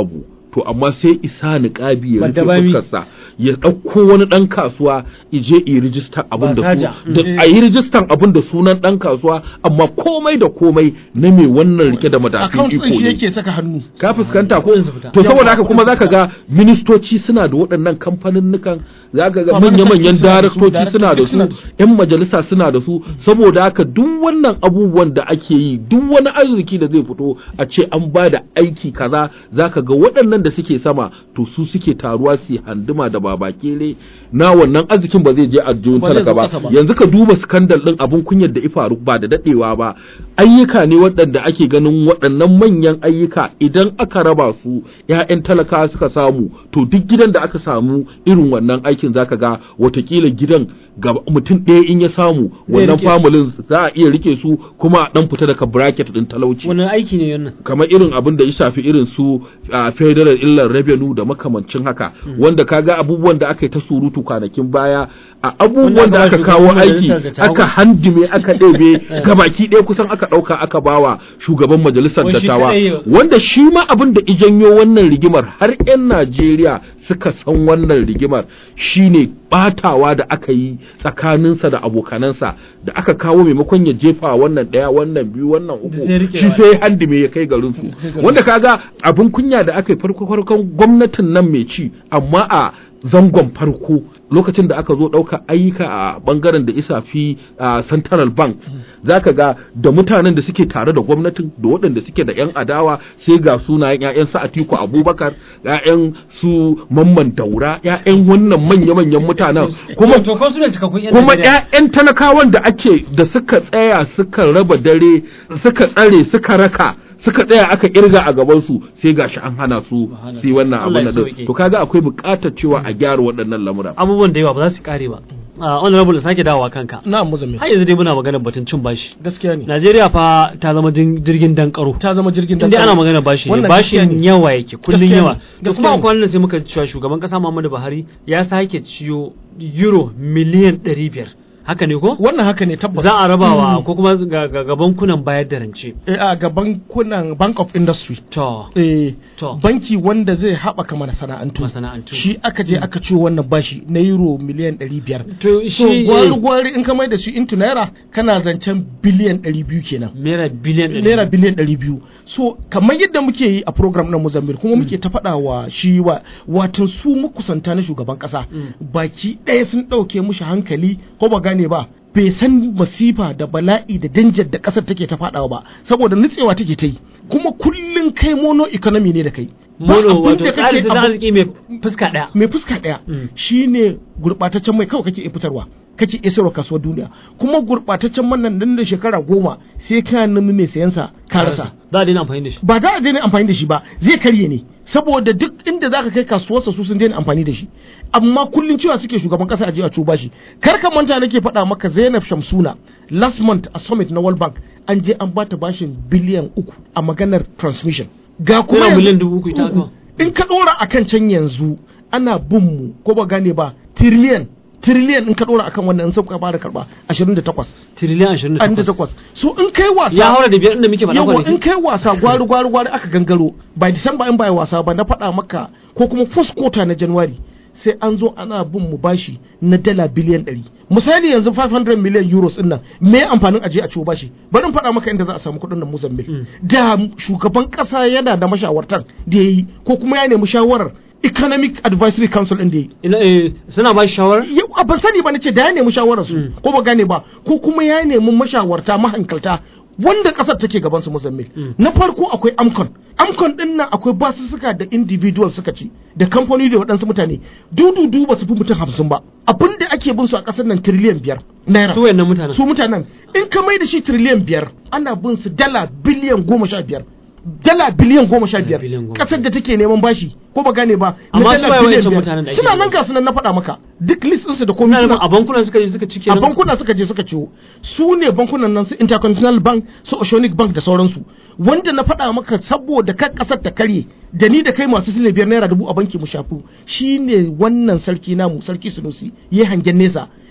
to amma sai isa niƙabi ya rufe Bandabami. fuskarsa ya ɗauko wani ɗan kasuwa ije yi rijistar abin da su Basaja. da a yi rijistar abin da sunan ɗan kasuwa amma komai da komai na mai wannan rike da madafin account iko din shi ne yake saka hannu ka fuskanta ko Kuɗin su fita. to saboda Yawa, haka kuma kuɗin su zaka ga ministoci suna da waɗannan kamfaninnukan zaka ga Ba, wani manya-manyan sarki suna da su, daraktoci suna da duk su suna da su. yan majalisa suna da su saboda haka duk wannan abubuwan da ake yi duk wani arziki da zai fito a ce an ba da aiki kaza zaka ga waɗannan da suke sama to su suke taruwa su yi handuma da babakere na wannan arzikin ba zai je a jihun Ba zai talaka zo ba ƙasa ba. yanzu ka duba skandal din abun kunyar da ifaru ba da dadewa ba ayyuka ne waɗanda ake ganin waɗannan manyan ayyuka idan aka raba su ƴaƴan talakawa suka samu to duk gidan da aka samu irin wannan aikin zaka ga watakila gidan ga mutum ɗaya in ya samu Zai wannan rike su. familin za a iya rike su kuma a dan fita daga bracket din talauci wani aiki ne wannan kamar irin abin da ya shafi irin su a federal illar revenue da makamancin haka wanda kaga abubuwan da aka yi ta surutu kwanakin baya a abubuwan Wanda da aka aka ba kawo shugaban aiki majalisar dattawa. aka handime aka ɗebe gabaki ɗaya kusan aka ɗauka aka bawa shugaban majalisar Wai shi dattawa kaɗai yau. wanda shi ma abin da ijanyo wannan rigimar har 'yan Najeriya suka san wannan rigimar shine batawa da aka yi tsakaninsa da abokanansa da aka kawo maimakon ya jefa wannan ɗaya wannan biyu wannan uku sai rike shi wa- sai handime ya kai garin su wanda kaga abin kunya da aka yi farko farkon gwamnatin nan mai ci amma a zangon farko lokacin da aka zo ɗauka ayyuka a bangaren da isa fi a central banks zaka ga da mutanen da suke tare da gwamnatin da waɗanda suke da 'yan adawa sai ga sunayen 'ya'yan su atiku abubakar 'ya'yan su mamman daura 'ya'yan wannan manya-manyan mutanen kuma to ko su ne cikakkun yan kuma Najeriya? ƴaƴan talakawan da ake da suka tsaya suka raba dare suka tsare suka raka suka tsaya aka kirga a gaban su sai gashi an hana su su yi wannan Allah abin ya da sauke. to kaga akwai buƙatar cewa a gyara waɗannan lamura abubuwan da yawa ba za su kare ba a honorable sake dawowa kanka na muzammil har yanzu dai muna maganar batun cin bashi gaskiya ne Najeriya fa ta zama jin- jirgin dankaro ta zama jirgin inda dankali. ana magana bashi ne Wannan gaskiya bashin ne. yawa yake kullun Gaskiya ne. yawa da Gaskiya kuma ne. kwanan nan sai muka cewa shugaban kasa Muhammadu Buhari ya sake ciyo euro miliyan 500 haka ne ko wannan haka ne tabbas za a rabawa ko kuma ga ga- ga bankunan bayar da rance Eh, a ga bankunan bank of industry to eh, To. banki wanda zai haɓaka masana'antu masana'antu shi aka je aka ciwo wannan bashi na euro miliyan 500 to so shi gwari gwari in ka mai da shi into naira kana zancen biliyan 200 kenan naira biliyan ɗari. naira biliyan 200 so kamar yadda muke yi a program na Mozambique kuma muke ta faɗa wa shi wa watan su makusanta na shugaban ƙasa baki ɗaya sun ɗauke mushi hankali ko ba gane ba bai san masifa da bala'i da danjar da ƙasar take ta faɗawa ba saboda nutsewa take ta yi kuma kullum kai mono economy ne da kai Ba mono abin wato da tsarin kake tattalin abu- arziki mai fuska ɗaya mai fuska ɗaya Mm. shine gurɓataccen mai kawai kake iya fitarwa kake iya sayarwa kasuwar duniya kuma gurɓataccen man nan nan da shekara goma sai ka nemi mai sayansa ka rasa za a daina amfani da shi ba za a daina amfani da shi ba zai karye ne saboda duk inda za ka kai kasuwarsa su sun daina amfani da shi amma kullum cewa suke shugaban kasa a je a cuba shi kar ka manta nake faɗa maka Zainab Shamsuna last month a summit na World Bank an je an bata bashin biliyan uku a maganar transmission ga kuma Naira yanzu- miliyan dubu uku ita aka. in ka ɗora akan can yanzu ana bin mu ko ba gane ba tiriliyan tiriliyan in ka ɗora akan wannan in sauka ba da karɓa 28 tiriliyan ashirin da takwas 28 so in kai wasa ya haura da biyar inda muke faɗa yawa in kwanaki kai wasa gwari gwari gwari aka gangaro by December in ba yi wasa ba na faɗa maka ko kuma first quarter na January sai an zo ana bin mu bashi na dala biliyan 100 misali yanzu 500 million euros din nan me amfanin aje a ciwo bashi bari in faɗa maka inda za a samu kuɗin nan Mozambique da shugaban ƙasa yana da mashawartan da yayi ko kuma ya nemi shawarar Economic Advisory Council din da yayi ina eh, suna ba shi shawara yau a ban sani ba nace da ya nemi shawarar su Mm. ko ba gane ba ko kuma ya nemi mashawarta mahankalta wanda kasar take gaban su Mozambique na farko akwai Amcon Amcon din nan akwai basussuka da individual suka ci da kamfani da waɗansu mutane dududu ba su fi mutum hamsin ba abin da ake bin su a ƙasar nan tiriliyan biyar naira su wayannan mutanen su mutanen in ka mai da shi tiriliyan biyar ana bin su dala biliyan goma sha biyar dala biliyan goma sha biyar biliyan goma. kasar da take neman bashi ko ba gane ba na Amma su dala waye biliyan wancan biyar. mutanen da ake suna nan nema? ga sunan na faɗa maka duk list ɗinsu da komai Ina suna- nufin a bankuna suka je suka cike a bankuna suka je suka ciwo su ne bankunan nan su intercontinental bank su oceanic bank da sauransu wanda na faɗa maka saboda kan ƙasar ta karye da ni da kai masu sile biyar naira dubu a banki mu shafu shine wannan sarki namu sarki sunusi ya hangen nesa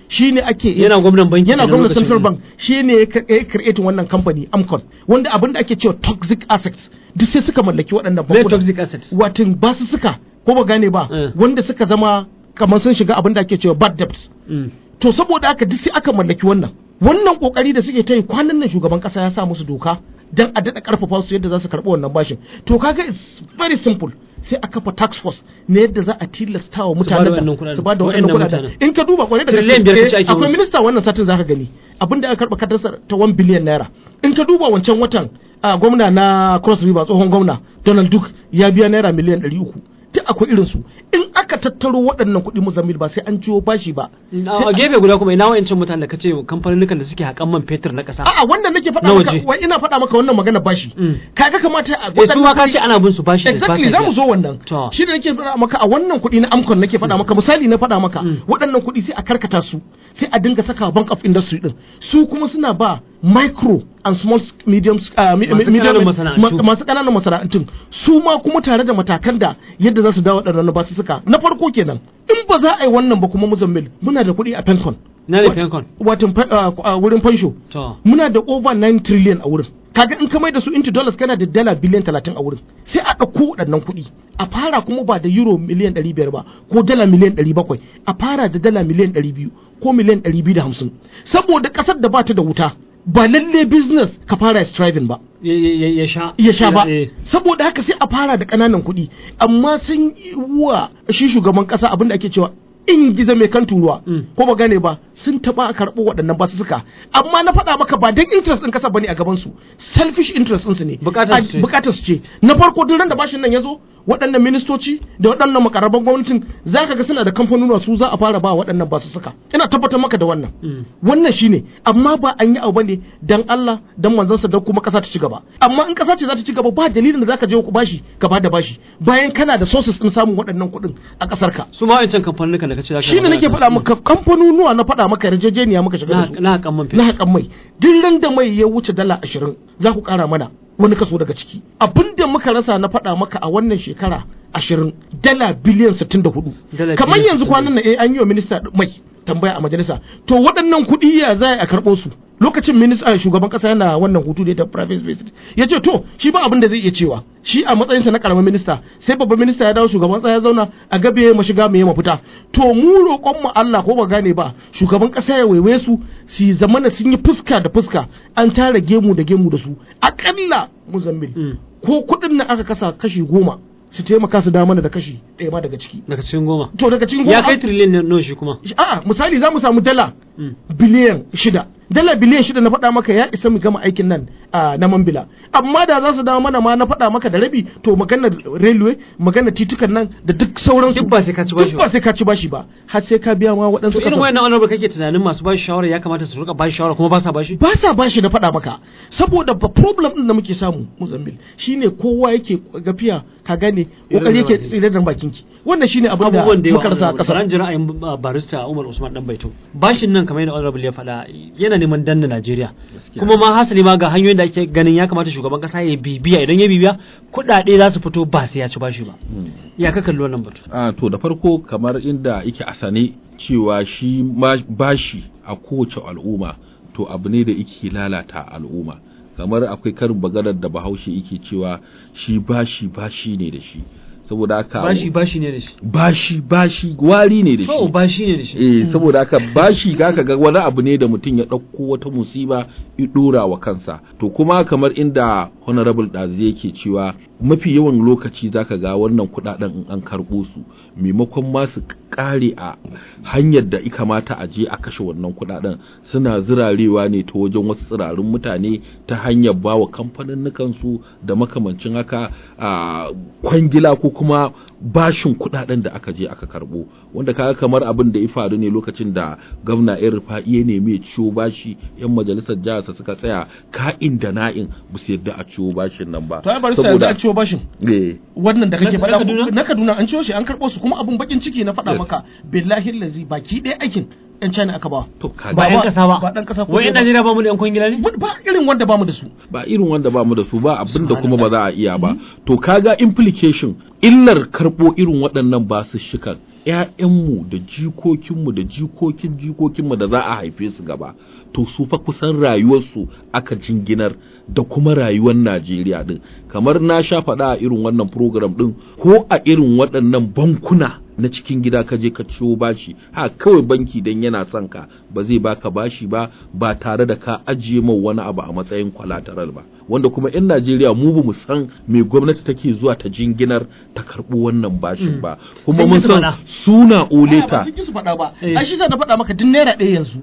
shine ake Yana gwamnan banki yana kenan gwamnan lokacin. central bank shine ya ka- ya create wannan company Amcon wanda abin da ake cewa toxic assets duk sai suka mallaki waɗannan Very bankuna toxic assets. watin ba su suka ko ba gane ba Eh. wanda suka zama kamar sun shiga abin da ake cewa bad debts Mm. to saboda haka duk sai aka mallaki wannan wannan kokari da suke ta yi kwanan nan shugaban kasa ya sa musu doka dan a daɗa karfafa su yadda za su karɓi wannan bashin to kaga it's very simple sai a kafa tax force ne yadda za a tilasta wa Su ba da mutanen wannan nan kuɗaɗen. su ba da Wa'annan wannan kuɗaɗen mutanen. in ka duba kwarai da Trillion biyar kace gaske ake akwai musu. minista wannan satin zaka gani abinda aka karɓa kadarsa ta 1 biliyan naira in ka duba wancan watan a gwamna na cross river tsohon gwamna donald duke ya biya naira miliyan 300 duk akwai irin su in aka tattaro waɗannan kuɗi muzammil ba sai an ciwo bashi ba a gefe guda kuma ina wa'ancin mutanen da kace kamfanin da suke haƙan man fetur na ƙasa A'a wannan nake faɗa Na maka waje. wai ina faɗa maka wannan magana bashi. Mm. Kaga kamata a eh su ma waɗannan ka ce kuɗi- ana bin su bashi da Exactly ba sa za mu biya. zo wannan. To. Shi da nake faɗa maka a wannan kuɗi na Amcon nake faɗa maka misali na faɗa maka Mm. waɗannan kuɗi sai a karkata su sai a dinga saka Bank of Industry din. Su kuma suna ba micro and small s- medium s- uh, mi- Masu medium- ƙananan masana'antu. ma- masu ƙananan masana'antun su ma kuma tare da matakan da yadda za su dawo waɗannan ba su suka na farko kenan in ba za a yi wannan ba kuma muzammil muna da kuɗi a Pencon. na da fenkon Watan fa- uh, uh, wurin fansho to muna da over 9 trillion a wurin kaga in ka mai da su into dollars kana da dala biliyan 30 a wurin sai a ɗauko waɗannan kuɗi a fara kuma ba da euro miliyan 500 ba ko dala miliyan 700 a fara da dala miliyan 200 ko miliyan 250 saboda ƙasar da ba ta da wuta ba lalle business ka fara striving ba ya- ya ya sha ya sha ba Eh, saboda haka sai a fara da ƙananan kuɗi amma sun yi wa shi shugaban ƙasa abin da ake cewa in gizo mai kan turuwa Mm. ko ba gane ba sun taɓa karɓo waɗannan basussuka amma na faɗa maka ba don interest ɗin ƙasa bane a gaban su selfish interest ɗinsu ne Bukatar su A- ce. bukatar su ce na farko duk ran da bashin nan ya zo waɗannan ministoci da waɗannan makaraban gwamnatin za ka ga suna da kamfanonuwa su za a fara ba waɗannan basussuka ina tabbatar maka da wannan Mm. wannan shine amma ba an yi abu ne dan Allah dan manzansa dan kuma kasa ta ci gaba amma in kasa ce za ta ci gaba ba dalilin da zaka je ku bashi ka bada bashi bayan kana da sources din samun waɗannan kuɗin a kasar ka su ma wa'ancan kamfanin da kace za ka shine nake faɗa maka kamfanonuwa na faɗa maka yarjejeniya muka shiga da su na haƙan man na fetur haƙan mai duk ran da mai ya wuce dala ashirin za ku ƙara mana wani kaso daga ciki abinda muka rasa na faɗa maka a wannan shekara ashirin dala biliyan sittin da hudu Dala kamar biliyan yanzu 64. kwanan nan eh an yi wa minista mai tambaya a majalisa to waɗannan kuɗi ya za a karɓo su lokacin minista shugaban ƙasa yana wannan hutu da ta private space ya ce to shi ba abin da zai iya cewa shi a matsayinsa na ƙaramin minista sai babban minista ya dawo shugaban ƙasa ya zauna a gabe ya mashiga mai mafita to mu roƙon mu Allah ko ba gane ba shugaban ƙasa ya waiwaye su su zamana sun yi fuska da fuska an tara gemu da gemu da su aƙalla muzammil Mm. ko kuɗin nan aka kasa kashi goma su taimaka su dawo mana da kashi ɗaya ma daga ciki daga cikin goma to daga cikin ya goma kai trillion nawa shi kuma a'a misali za mu samu dala Mm. biliyan shida dala biliyan shida na faɗa maka ya isa mu gama aikin nan a na mambila amma da za su dawo mana ma na faɗa maka da rabi to maganar railway maganar titukan nan da duk sauransu Duk ba sai ka ci bashi duk ba. ba sai ka ci bashi ba har sai ka biya ma to waɗansu irin ƙasa wayannan honorable kake tunanin masu bashi shawara ya kamata su rika bashi shawara kuma ba sa bashi ba sa bashi na faɗa maka saboda ba problem din da muke samu Mozambil shine kowa yake gafiya ka gane kokari yake tsire da bakin ki wannan shine abin da abubuwan da yawa muka rasa a honorable. Saran ƙasar jira ra'ayin uh, barista Umar Usman dan Baito bashin nan kamar yadda honorable ya faɗa yana neman danna Najeriya Gaskiya. kuma ma hasali ma ga hanyoyin da ake ganin ya kamata shugaban kasa ya bibiya idan ya bibiya kuɗaɗe za su fito ba sai ya ci bashi ba ya ka kalli wannan batu a to da farko kamar inda yake a sane cewa shi ma bashi a kowace al'umma to abu ne da yake lalata al'umma kamar akwai karin bagarar da bahaushe yake cewa shi bashi bashi ne da shi saboda haka bashi bashi ne da shi bashi bashi wari ne da to shi bashi ne da shi eh saboda haka bashi kaka ga wani abu ne da mutum ya ɗauko wata musiba ya ɗora wa kansa to kuma kamar inda honorable ɗazi yake cewa mafi yawan lokaci zaka ga wannan kuɗaɗen in an karɓo su maimakon ma su ƙare a hanyar da ya kamata a je a kashe wannan kuɗaɗen suna zirarewa ne ta wajen wasu tsirarun mutane ta hanyar bawa kamfanin su da makamancin haka a kwangila ko kuma bashin kuɗaɗen da aka je aka karɓo wanda kaga kamar abin da ya faru ne lokacin da gwamna yan rufa'i ya nemi ya ciwo bashi yan majalisar jihar sa suka tsaya ka'in da na'in ba su yadda a ciwo bashin nan ba to ai bari sai yanzu an ciwo bashin eh wannan da kake Na- na faɗa Kaduna? na Kaduna an ciwo shi an karɓo su kuma abun bakin ciki na faɗa Yes. maka billahi lazi baki ɗaya aikin yan China aka ba to kaga ba ba- yan kasa ba ba ɗan ƙasa ko wai yan ba. Najeriya ba mu da yan kwangila ne ba irin wanda bamu da su ba irin wanda ba mu da su ba abin da kuma ba za a iya ba to kaga implication illar karɓo irin waɗannan basussukan ‘ya'yanmu da jikokinmu da jikokin jikokinmu da za a haife su gaba to su fa kusan rayuwarsu aka jinginar da kuma rayuwar Najeriya din kamar na sha faɗa a irin wannan program din ko a irin waɗannan bankuna na cikin gida ka je ka ciwo bashi ha kawai banki dan yana son ka ba zai baka bashi ba ba tare da ka ajiye mai wani abu a matsayin collateral ba wanda kuma 'yan Najeriya mu ba mu san me gwamnati take zuwa ta jinginar ta karɓi wannan bashin ba kuma Sun mun yi su san faɗa. suna A'a, ba oleta sun ki su faɗa ba Eh. ai shi zan na faɗa maka duk naira ɗaya yanzu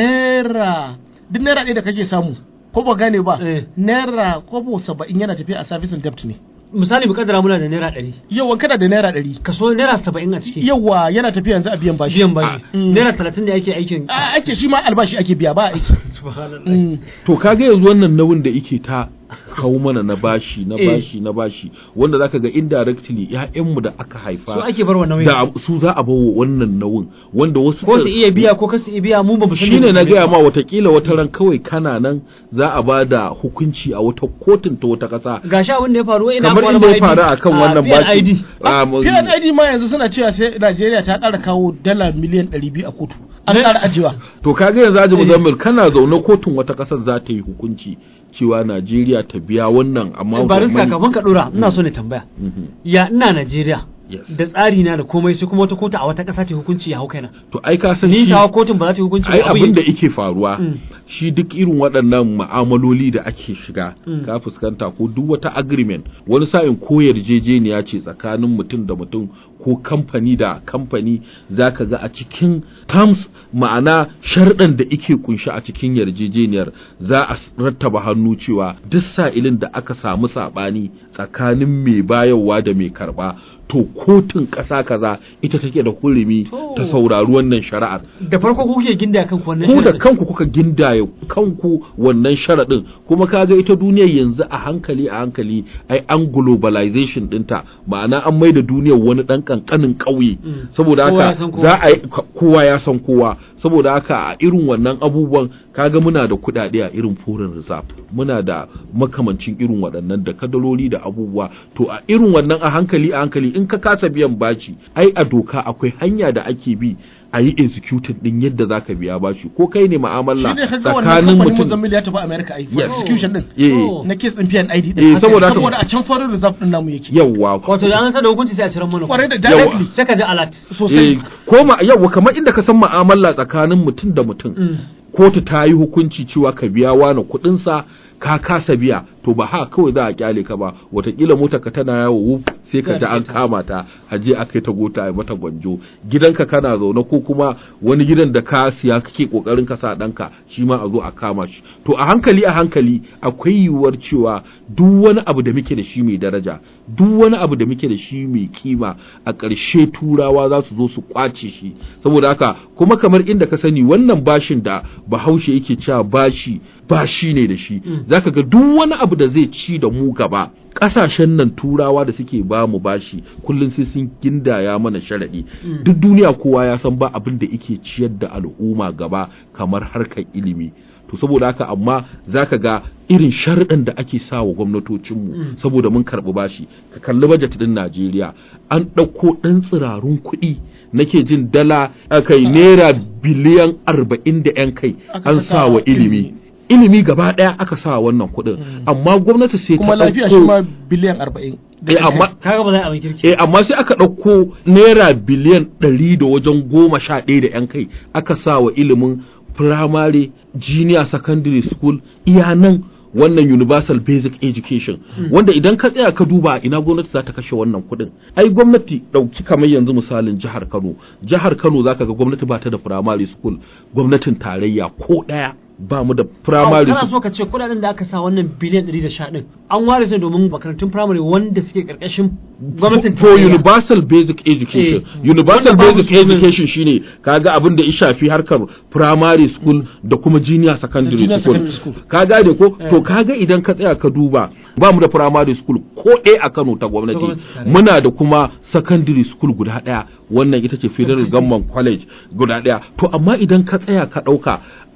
naira duk naira ɗaya da kake samu ko ba gane ba Eh. naira kobo saba'in yana tafiya a service and debt ne misali mu kaddara muna da naira ɗari yawan kana da naira ɗari kaso naira saba'in a ciki yawa yana tafiya yanzu a biyan bashi biyan bashi Mm. naira talatin da ake aikin a ake shi ma albashi ake biya ba aiki subhanallah Mm. to kaga yanzu wannan nauyin da yake ta hau mana na bashi na Eh. bashi na bashi wanda zaka ga indirectly ƴaƴanmu da aka haifa su ake barwa nauyin da su za a bawa wannan nauyin wanda wasu ko su iya biya ko kasu iya biya mu ba mu sani shine ba na su gaya biya. ma watakila wata ran kawai kana nan za a ba da hukunci a wata kotun ta wata ƙasa gashi abin da ya faru ina kamar kwana inda ya ID. faru akan Ah, wannan PNID. baki Ah, mu- PNID ma yanzu suna cewa sai Najeriya ta ƙara kawo dala miliyan 200 a kotu an Ne? ƙara ajiyewa to kaga yanzu Haji Eh. Muzammil kana zaune kotun wata ƙasar za ta yi hukunci cewa Najeriya ta biya wannan amma barista kafin ka dora ina so ne tambaya ya ina Najeriya Yes. da tsari na da komai sai kuma wata kotu a wata ƙasa ta hukunci ya hau kaina to ai ka san ni shi tawa kotun ba za ta yi hukunci ai ba abin da yake faruwa Mm. shi duk irin waɗannan ma'amaloli da ake shiga Mm. ka fuskanta ko duk wata agreement wani sa'in ko yarjejeniya ce tsakanin mutum da mutum ko kamfani da kamfani zaka ga a cikin terms ma'ana sharɗan da ike kunshi a cikin yarjejeniyar za a s- rattaba hannu cewa duk sa'ilin da aka samu saɓani tsakanin mai bayarwa da mai karɓa to kotun ƙasa kaza ita take da hurumi ta To. saurari wannan shari'ar da farko ku kuke ginda kan wannan ku da shirin. kanku kuka gindaya kanku wannan sharaɗin kuma kaga ita duniyar yanzu a hankali a hankali ai an globalization ɗinta ma'ana an mai da duniyar wani ɗan ƙanƙanin ƙauye Mm. saboda Kowa ya haka san kowa. za a yi ka- kowa ya san kowa saboda haka a irin wannan abubuwan kaga muna da kuɗaɗe a irin foreign reserve muna da makamancin irin waɗannan da kadaloli da abubuwa to a irin wannan a hankali a hankali in ka kasa biyan bashi ai a doka akwai hanya da ake bi a yi executing din yadda za ka biya bashi ko kai ne ma'amala shi ne kaga wannan tsakanin kamfanin mutum Muzammil ya tafi America ai for Yes. execution din eh Oh. na case din PNID Eh, din saboda haka- saboda a can foreign reserve din namu yake yawwa wato da an sa da hukunci sai a ciran mana kwarai da kuɗi. directly sai ka ji alert sosai eh ko ma yawwa kamar inda ka san ma'amala tsakanin mutum da mutum Mm. kotu ta yi hukunci cewa ka biya wani kuɗinsa ka kasa biya to ba ha kawai za a kyale ka ba watakila mota ka tana yawo wuf sai ka ji an kama ta a je a kai ta gota a mata gwanjo gidanka kana zaune ko kuma wani gidan da ka siya kake kokarin ka sa ɗanka shi ma a zo a kama shi to a hankali a hankali akwai yiwuwar cewa duk wani abu da muke da shi mai daraja duk wani abu da muke da shi mai kima a ƙarshe turawa za su zo su kwace shi saboda haka kuma kamar inda ka sani wannan bashin da bahaushe yake cewa bashi bashi ne da shi zaka ga duk wani abu da zai ci da mu gaba ƙasashen nan turawa da suke ba mu bashi kullum sai sun gindaya mana sharaɗi duk duniya kowa ya san ba abin da yake ciyar da al'umma gaba kamar harkar ilimi to saboda haka amma zaka ga irin sharɗin da ake sa wa gwamnatocinmu saboda mun karɓi bashi ka kalli bajet ɗin Najeriya an ɗauko ɗan tsirarun kuɗi nake jin dala kai naira biliyan arba'in da 'yan kai Aka an saka sa wa wa ilimi ilimi. ilimi gaba ɗaya aka sa wannan kuɗin amma gwamnati sai ta kuma lafiya ɗauko- shi ma biliyan 40 eh amma kaga ba za a abin kirki eh amma sai aka ɗauko naira biliyan ɗari da wajen goma sha ɗaya da 'yan kai aka sa wa ilimin firamare junior secondary school iya nan wannan universal basic education wanda idan ka tsaya ka duba ina gwamnati za ta kashe wannan kuɗin ai gwamnati ɗauki kamar yanzu misalin jihar kano jihar kano zaka ga gwamnati ba ta da firamare school gwamnatin tarayya ko ɗaya ba mu da firamare kana school so ka ce kudaden da aka sa wannan biliyan 110 din an ware su domin makarantun firamare wanda suke karkashin gwamnatin for tarayya. universal basic education Eh. universal Wanda babu basic su ne. education shine kaga abin da ya shafi harkar primary school da kuma junior secondary Junior school secondary school. ka gane ko Eh. to kaga idan ka tsaya ka duba ba mu da primary school ko ɗaya a Kano ta gwamnati gwamnati tarayya. muna da kuma secondary school guda ɗaya wannan ita ce federal government college guda ɗaya to amma idan ka tsaya ka ɗauka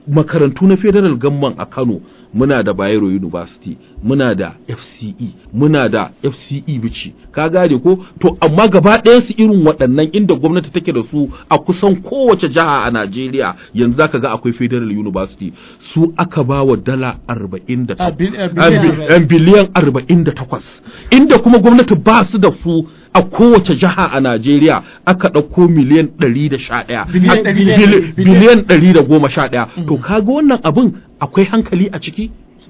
makarantu na federal gamman a Kano muna da Bayero University muna da FCE muna da FCE Bichi ka gane ko to amma gaba ɗayan su irin waɗannan inda gwamnati take da su a kusan kowace jiha a Najeriya yanzu zaka ga akwai Federal University su aka ba wa dala 48 A bil- a a biliyan. bi- a biliyan 48 inda kuma gwamnati ba su da su a kowace jiha a Najeriya aka ɗauko miliyan 111 Biliyan A- ɗari- bili- biliyan- biliyan 111 to kaga wannan abin akwai hankali a ciki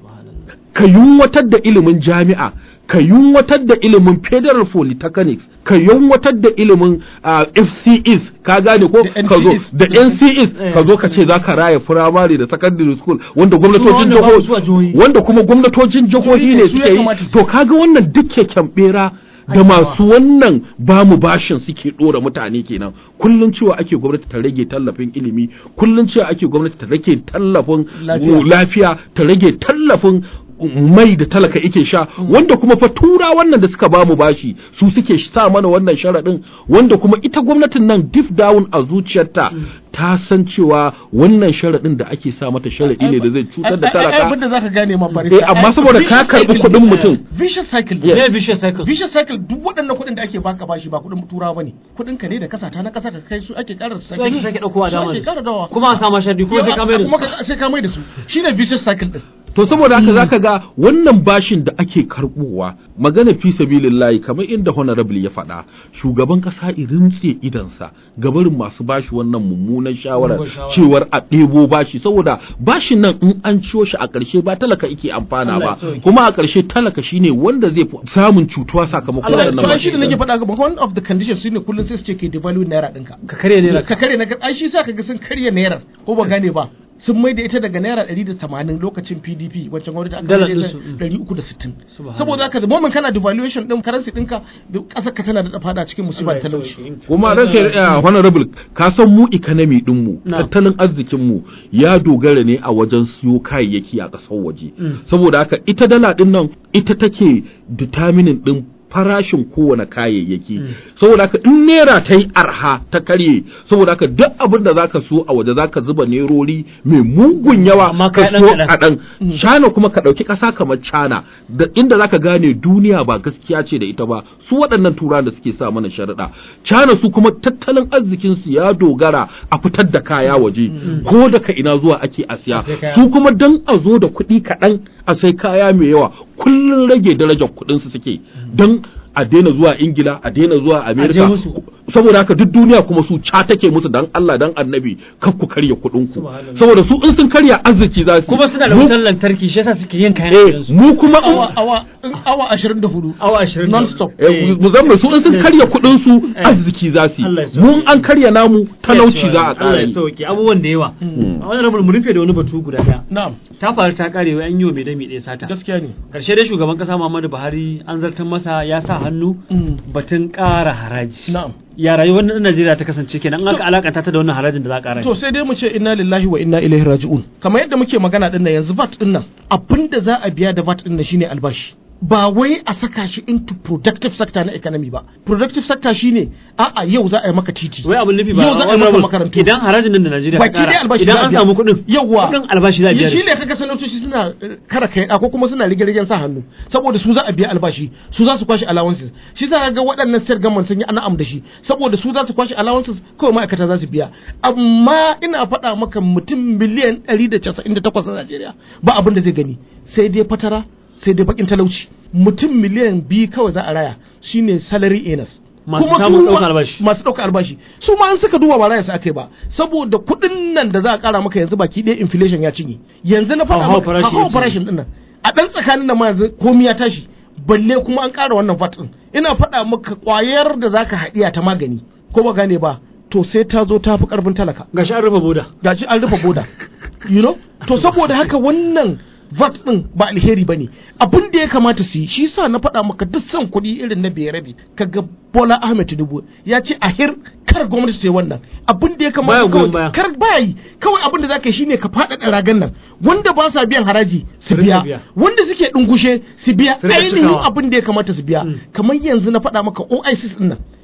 ka yunwatar da ilimin jami'a ka yunwatar da ilimin federal polytechnics ka yunwatar da ilimin uh, fcs ka gane ko Da ka zo NCEs. da ncs Eh. ka zo ka ce za ka raya firamare da secondary school wanda gwamnatocin wanda babu su a jihohi jihohi. wanda kuma gwamnatocin jihohi Jihohi ne ne, su suke ya yi kamata su to kaga wannan duk keken bera da masu wannan bamu bashin suke dora mutane kenan kullun cewa ake gwamnati ta rage tallafin ilimi kullun cewa ake gwamnati ta rage tallafin Lafiya. lafiya ta rage tallafin mai da talaka ike sha wanda kuma fa tura wannan da suka bamu bashi su suke sa mana wannan sharaɗin wanda kuma ita gwamnatin nan deep down a zuciyarta ta san cewa wannan sharaɗin da ake sa mata sharaɗi ne da zai cutar da Ai- ai- ai, talaka abin da zaka gane ma Eh, amma saboda ka karɓi kuɗin mutum. vicious cycle Yes. ne vicious cycle vicious cycle duk waɗannan kuɗin da ake baka bashi ba kuɗin turawa bane kuɗin ka ne da kasa ta na kasa ka kai su ake ƙara su ake sake ɗaukowa su dama ake ƙara dawa kuma a sama shardi kuma sai ka mai da kuma su ka- sai ka mai da su shine vicious cycle din to saboda haka zaka ga wannan bashin da ake karbowa magana fi sabilillahi kamar inda honorable ya faɗa shugaban ƙasa rintse idansa gabarin masu bashi wannan mummunan shawarar Mugun shawara. cewar a ɗebo bashi saboda bashin nan in an ciyo shi a ƙarshe ba talaka yake amfana Allah ya ba sauke. kuma a ƙarshe talaka shine wanda zai fi samun cutuwa sakamakon Allah ya waɗannan so ai bashi shi da nake faɗa ga one of the conditions shine kullun sai su ce ke devalue naira ɗinka ka karya ne ka karya na ai shi sa kaga sun karya naira ko ba gane ba sun mai da ita daga naira 180 lokacin PDP wancan gwamnati aka Dalar mai da ɗinsu, mm. 360 Subhanallah. saboda haka da moment kana devaluation din currency ɗinka da ƙasar ka tana da fada cikin musiba da talauci kuma ranka ya honorable ka san mu economy din mu Na. tattalin arzikin mu ya dogara ne a wajen siyo kayayyaki a ƙasar waje Mm. saboda haka ita dala din nan ita take determining din farashin kowane kayayyaki saboda haka in naira ta yi arha ta karye saboda haka duk abin da zaka so a waje zaka zuba nerori mai mugun yawa Amma ka kai so ɗan kaɗan China kuma ka ɗauki ƙasa kamar China da inda zaka gane duniya ba gaskiya ce da ita ba su waɗannan turawan da suke sa mana sharaɗa China su kuma tattalin arzikin su ya dogara a fitar da kaya waje ko daga ina zuwa ake a siya sai kaya. su kuma dan a zo da kuɗi kaɗan a sai kaya mai yawa kullun rage darajar kuɗin su suke dan a daina zuwa ingila a daina zuwa amerika musu. saboda haka duk duniya kuma su ca take musu dan Allah dan annabi kar ku karya kuɗin ku Subhanallah. saboda su in sun karya arziki za su kuma suna da Mu- wutar lantarki shi yasa suke yin kayan eh gidansu mu kuma awa awa awa 24 awa ashirin non stop eh, mu zama su in sun karya kuɗin su arziki za su Allah ya yi sauke. mu in an karya namu talauci za a Allah ƙara ya yi sauke abubuwan da yawa a wannan rabu mu rufe da wani batu guda daya na'am ta faru ta kare wa an yi wa mai dami ɗaya sata gaskiya ne karshe dai shugaban kasa Muhammadu Buhari an zartar masa ya sa hannu Mm. batun ƙara haraji na'am ya rayuwar na Najeriya ta kasance kenan an aka alakanta ta da wannan harajin da za a ƙara to sai dai mu ce inna lillahi wa inna ilaihi raji'un kamar yadda muke magana din nan yanzu VAT din nan abinda za a biya da VAT din nan shine albashi ba wai a saka shi into productive sector na economy ba productive sector shine a'a yau za a yi maka titi wai abin nufi ba yau za a yi maka honorable, makarantu idan harajin nan da Najeriya ta baki dai ƙara albashi idan za a an biya. samu kuɗin yawwa kuɗin albashi za a biya shi da ne kaga sanatoci suna eh, kara kai ko kuma suna rige-rigen sa hannu saboda su za a biya albashi su za su kwashi allowances shi za ka ga waɗannan state government sun yi ana'am da shi saboda su za su kwashi allowances kawai ma'aikata za su biya amma ina faɗa maka mutum miliyan 198 na Najeriya ba abin da zai gani sai dai fatara sai dai bakin talauci mutum miliyan biyu kawai za a raya shine salary earners Masu Kuma samun su ɗaukar ma- albashi. masu ɗaukar albashi su ma an suka duba ba raya su aka yi ba saboda kuɗin nan da za a ƙara maka yanzu baki ɗaya inflation ya cinye yanzu na faɗa Hauhawar maka farashi ya hauhawar cinye. farashin ɗin nan a ɗan tsakanin nan ma yanzu komi ya tashi balle kuma an ƙara wannan VAT ɗin ina faɗa maka ƙwayar da zaka haɗiya ta magani ko ba gane ba to sai ta zo ta fi ƙarfin talaka gashi an rufe boda gashi an rufe boda you know to saboda haka wannan VAT din ba alheri ba ne abin da ya kamata su yi shi sa na faɗa maka duk son kuɗi irin na biyar rabi kaga Bola Ahmed Tinubu ya ce a hir kar gwamnati ta yi wannan abin da ya kamata Baya goyon baya. kawai kar baya yi kawai abin da zaka yi shine ka faɗaɗa ragan nan wanda ba sa biyan haraji su Su rika biya biya. wanda suke ɗungushe su biya Su rika ainihin cikawa. abin da ya kamata su biya kamar yanzu na faɗa maka OICs din nan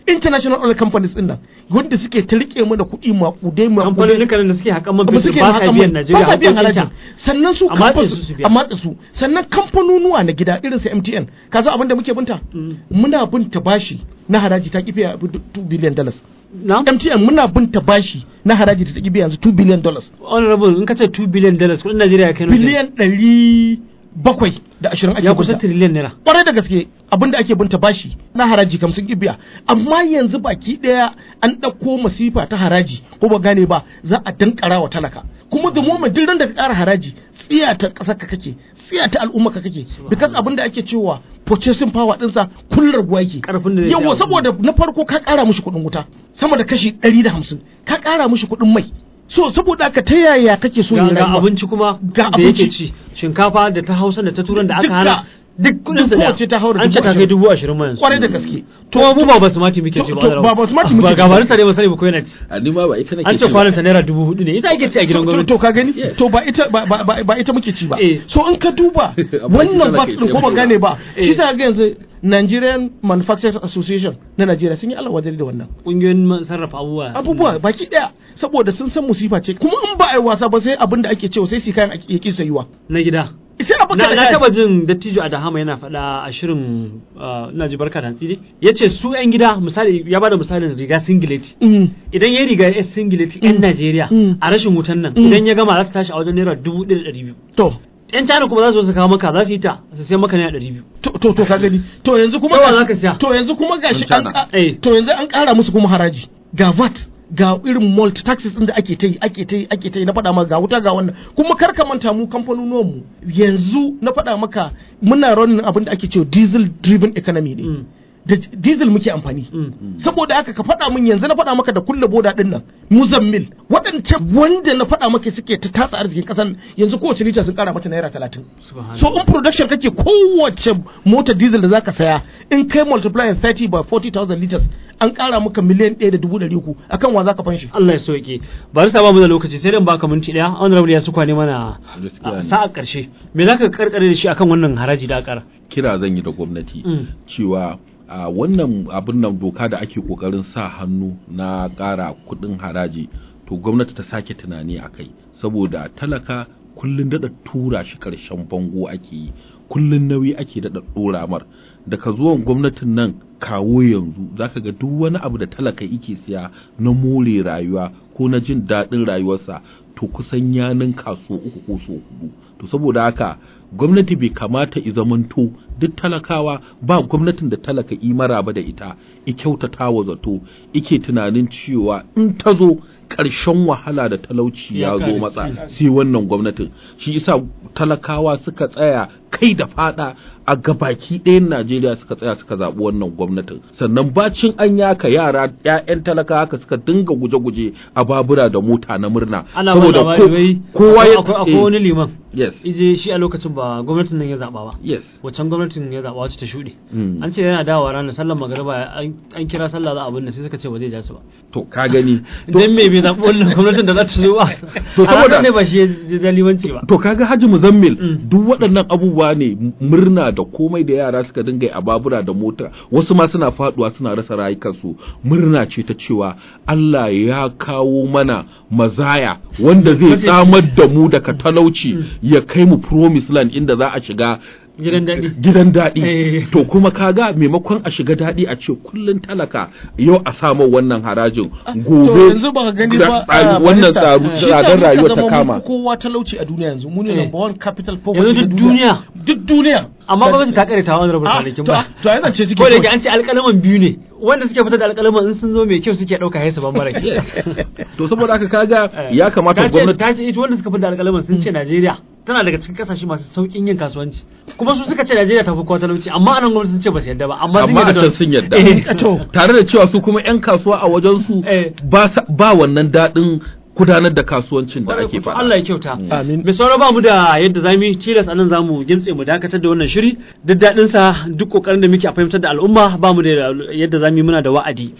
international oil companies din nan wanda suke ta rike mu da kuɗi maƙudai kamfanonin maƙudai kan da suke haƙan man ba fetur suke ba sa haƙa biyan mai- Najeriya ba sa biyan haƙoƙinta. harajin sannan su A matse kamfan- su su biya. a matse su sannan kamfanonuwa na gida irin su MTN ka san abin da muke binta muna binta bashi na haraji ta kifiya 2 billion dollars na MTN muna binta bashi na haraji ta kifiya yanzu 2 billion dollars honorable in ka ce 2 billion dollars kudin Najeriya ya kai nawa kenan? biliyan ɗari bakwai da ashirin ake ya kusa binta trillion naira kwarai da gaske abin da ake binta bashi na haraji kam sun biya amma yanzu baki daya an ɗauko masifa ta haraji ko ba gane ba za a dankara wa talaka kuma da moment duk ran da ka ƙara haraji tsiya ta ƙasar ka kake tsiya ta al'umma ka kake because abin da ake cewa purchasing power ɗinsa kullum raguwa yake Ƙarfin da zai yawa siya saboda na farko ka ƙara mishi kuɗin wuta sama da kashi ɗari da hamsin ka ƙara mishi kuɗin mai so saboda haka ta yaya kake so ga ya ga rayuwa abinci kuma Ga da yake abinci. ci shinkafa da ta Hausa da ta Turan da aka Duka. hana duk kudin sa Duk daya. kowace ta haura an ce dubu ta kai ashirin. dubu ashirin ma yanzu kwarai da gaske to mu ba basmati muke to- ci ba to honorable. ba basmati muke ba ci ba. gabarin sa ne ba sani ba ko yana ci a ni ma ba ita nake an ce ci ba. kwanan ta naira dubu hudu ne ita ake ci a gidan to, to, gwamnati to ka gani Yes. to ba ita ba, ba, ba, ba ita muke ci ba Eh. so in ka duba Amma wannan ita VAT nake din ko ba ci. gane ba Eh. shi ta ga yanzu Nigerian Manufacturers Association na Najeriya sun yi alwajari da wannan kungiyoyin man- sarrafa abubuwa abubuwa baki daya saboda sun san musifa ce kuma in ba a yi wasa ba sai abin da ake cewa sai su kayan ya ki sayuwa na gida sai a baka na, da na kayan. taba jin dattijo a dahama yana faɗa a shirin uh, ina ji barka da hantsi ne ya ce su 'yan gida misali ya bada misalin riga singileti Mm. idan ya riga ya singileti 'yan Najeriya Mm. a rashin wutan nan Mm. idan ya gama za ta tashi a wajen naira dubu ɗaya da ɗari biyu to 'yan China kuma za su zo su kawo maka za su yi ta su sai maka naira ɗari biyu to to to ka gani to yanzu kuma Yawa gashi- zaka siya. to yanzu kuma gashi Sun an tana. ka- Eh. to yanzu an kara musu kuma haraji ga VAT ga irin multi taxes din da ake ta yi ake ta yi ake ta yi na faɗa maka ga wuta ga wannan kuma kar ka manta mu kamfanonuwan mu yanzu na faɗa maka muna running abin da ake cewa diesel driven economy ne Mm. da diesel muke amfani Mm. saboda haka ka faɗa min yanzu na faɗa maka da kulle boda ɗin nan muzammil waɗancan wanda na faɗa maka suke ta tatsa arzikin ƙasan yanzu kowace lita sun ƙara mata naira talatin Subhanallah. so in production kake kowace mota diesel da zaka saya in kai multiply 30 by 40,000 liters an ƙara maka miliyan ɗaya da dubu ɗari uku akan wa zaka fanshi Allah ya soke bari sa ba mu da lokaci sai dan baka minti daya honorable ya su kwane mana Gaskiya a ne. sa'a karshe me zaka karkare da shi akan wannan haraji da akara kira zan yi da gwamnati Mm. cewa a wannan abin nan doka da ake kokarin sa hannu na ƙara kuɗin haraji to gwamnati ta sake tunani a kai saboda talaka kullun daɗa tura shi ƙarshen bango ake yi kullun nauyi ake daɗa ɗora mar daga zuwan gwamnatin nan kawo yanzu zaka ga duk wani abu da talaka yake siya na more rayuwa ko na jin daɗin rayuwarsa to kusan ya ninka so uku ko so hudu to saboda haka gwamnati bai kamata i zamanto duk talakawa ba gwamnatin da talaka i maraba da ita i kyautata wa zato ike tunanin cewa in ta zo ƙarshen wahala da talauci ya Ya zo kare. matsa sai wannan gwamnatin shi isa talakawa suka tsaya kai da fada a gabaki ɗayan Najeriya suka tsaya suka zaɓi wannan gwamnatin sannan bacin an yaka yara ƴaƴan talaka haka suka dinga guje-guje a babura da mota na murna ana ba labari wai kowa ya akwai akwai eh, wani liman yes ije shi a lokacin ba gwamnatin nan ya zaba ba yes wacan gwamnatin ya zaba wacce ta shuɗe Mm. an ce yana dawowa ranar sallar magariba an an kira sallah za a binne sai suka ce ba zai ja su ba to ka gani to, dan me bai zaɓi wannan gwamnatin da za ta zo ba To A ranar saboda- ne ba shi ya ji da limanci ba to kaga Haji Muzammil Mm. duk waɗannan abubuwa ne m- murna da komai da yara suka dinga yi a babura da mota wasu ma suna faduwa suna rasa rayukansu murna ce ta cewa Allah ya kawo mana mazaya wanda zai Mace- tsamar da mu daga talauci ya kai mu promised land inda za a shiga gidan daɗi gidan daɗi Eh. to kuma kaga maimakon a shiga daɗi a ce kullun talaka yau a samu wannan harajin gobe to yanzu ba ka gani da ba tsari- a wannan barista, tsaru shi tsadar sa muka rayuwa ta zama mun kama fi kowa talauci a duniya yanzu mu ne Eh. number one capital poverty yanzu na duk duniya duk duniya amma ba su ta kare ta wani rabar Ah, kwanakin to ba to ai zance suke ko da kawai. yake an ce alƙalaman biyu ne wanda suke fitar da alƙalaman in sun zo mai kyau suke ɗauka haisu ban mara kyau to saboda haka kaga Eh. ya kamata Ta ce- gwamnati ta ce ita wanda suka fi da alƙalaman sun ce Najeriya tana daga cikin kasashe masu sauƙin yin kasuwanci kuma su suka ce Najeriya ta fi kowa talauci amma anan gwamnati sun ce ba su yadda ba amma sun amma a yadda can da- sun yadda Eh. to tare da cewa su kuma 'yan kasuwa a wajen su Eh. ba sa- ba wannan daɗin gudanar da kasuwancin da Kwarai ake kuwa, faɗa Allah ya kyauta. Amin. Mai sauraro ba mu da yadda za mu yi tilas anan za mu gintse mu dakatar da wannan shiri duk daɗin sa duk kokarin da muke a fahimtar da al'umma ba mu da yadda za mu yi muna da wa'adi.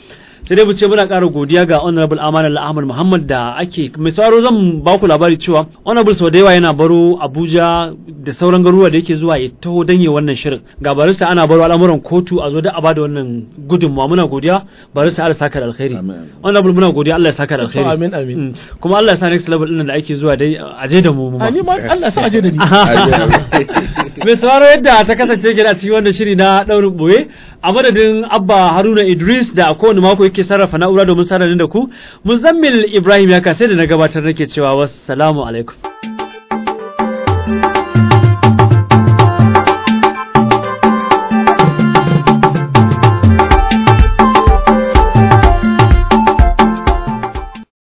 sai dai mu ce muna ƙara godiya ga honorable amana ahmad muhammad da ake mai sauraro zan ba ku labari cewa honorable sau da yawa yana baro abuja da sauran garuruwa da yake zuwa ya taho danye wannan shirin ga barista ana baro al'amuran kotu a zo da a bada wannan gudunmawa muna godiya barista Allah saka da alkhairi Amin. honorable muna godiya Allah ya saka da alkhairi amin, amin. Mm. kuma Allah ya sa next level din da ake zuwa dai a je da mu mu ma. a ni ma Allah sa aje da ni mai sauraro yadda ta kasance gida cikin wannan shiri na daurin boye a madadin abba haruna idris da a kowane mako yake sarrafa na'ura domin sanar da ku muzammil ibrahim ya kasai da na gabatar nake cewa wassalamu alaikum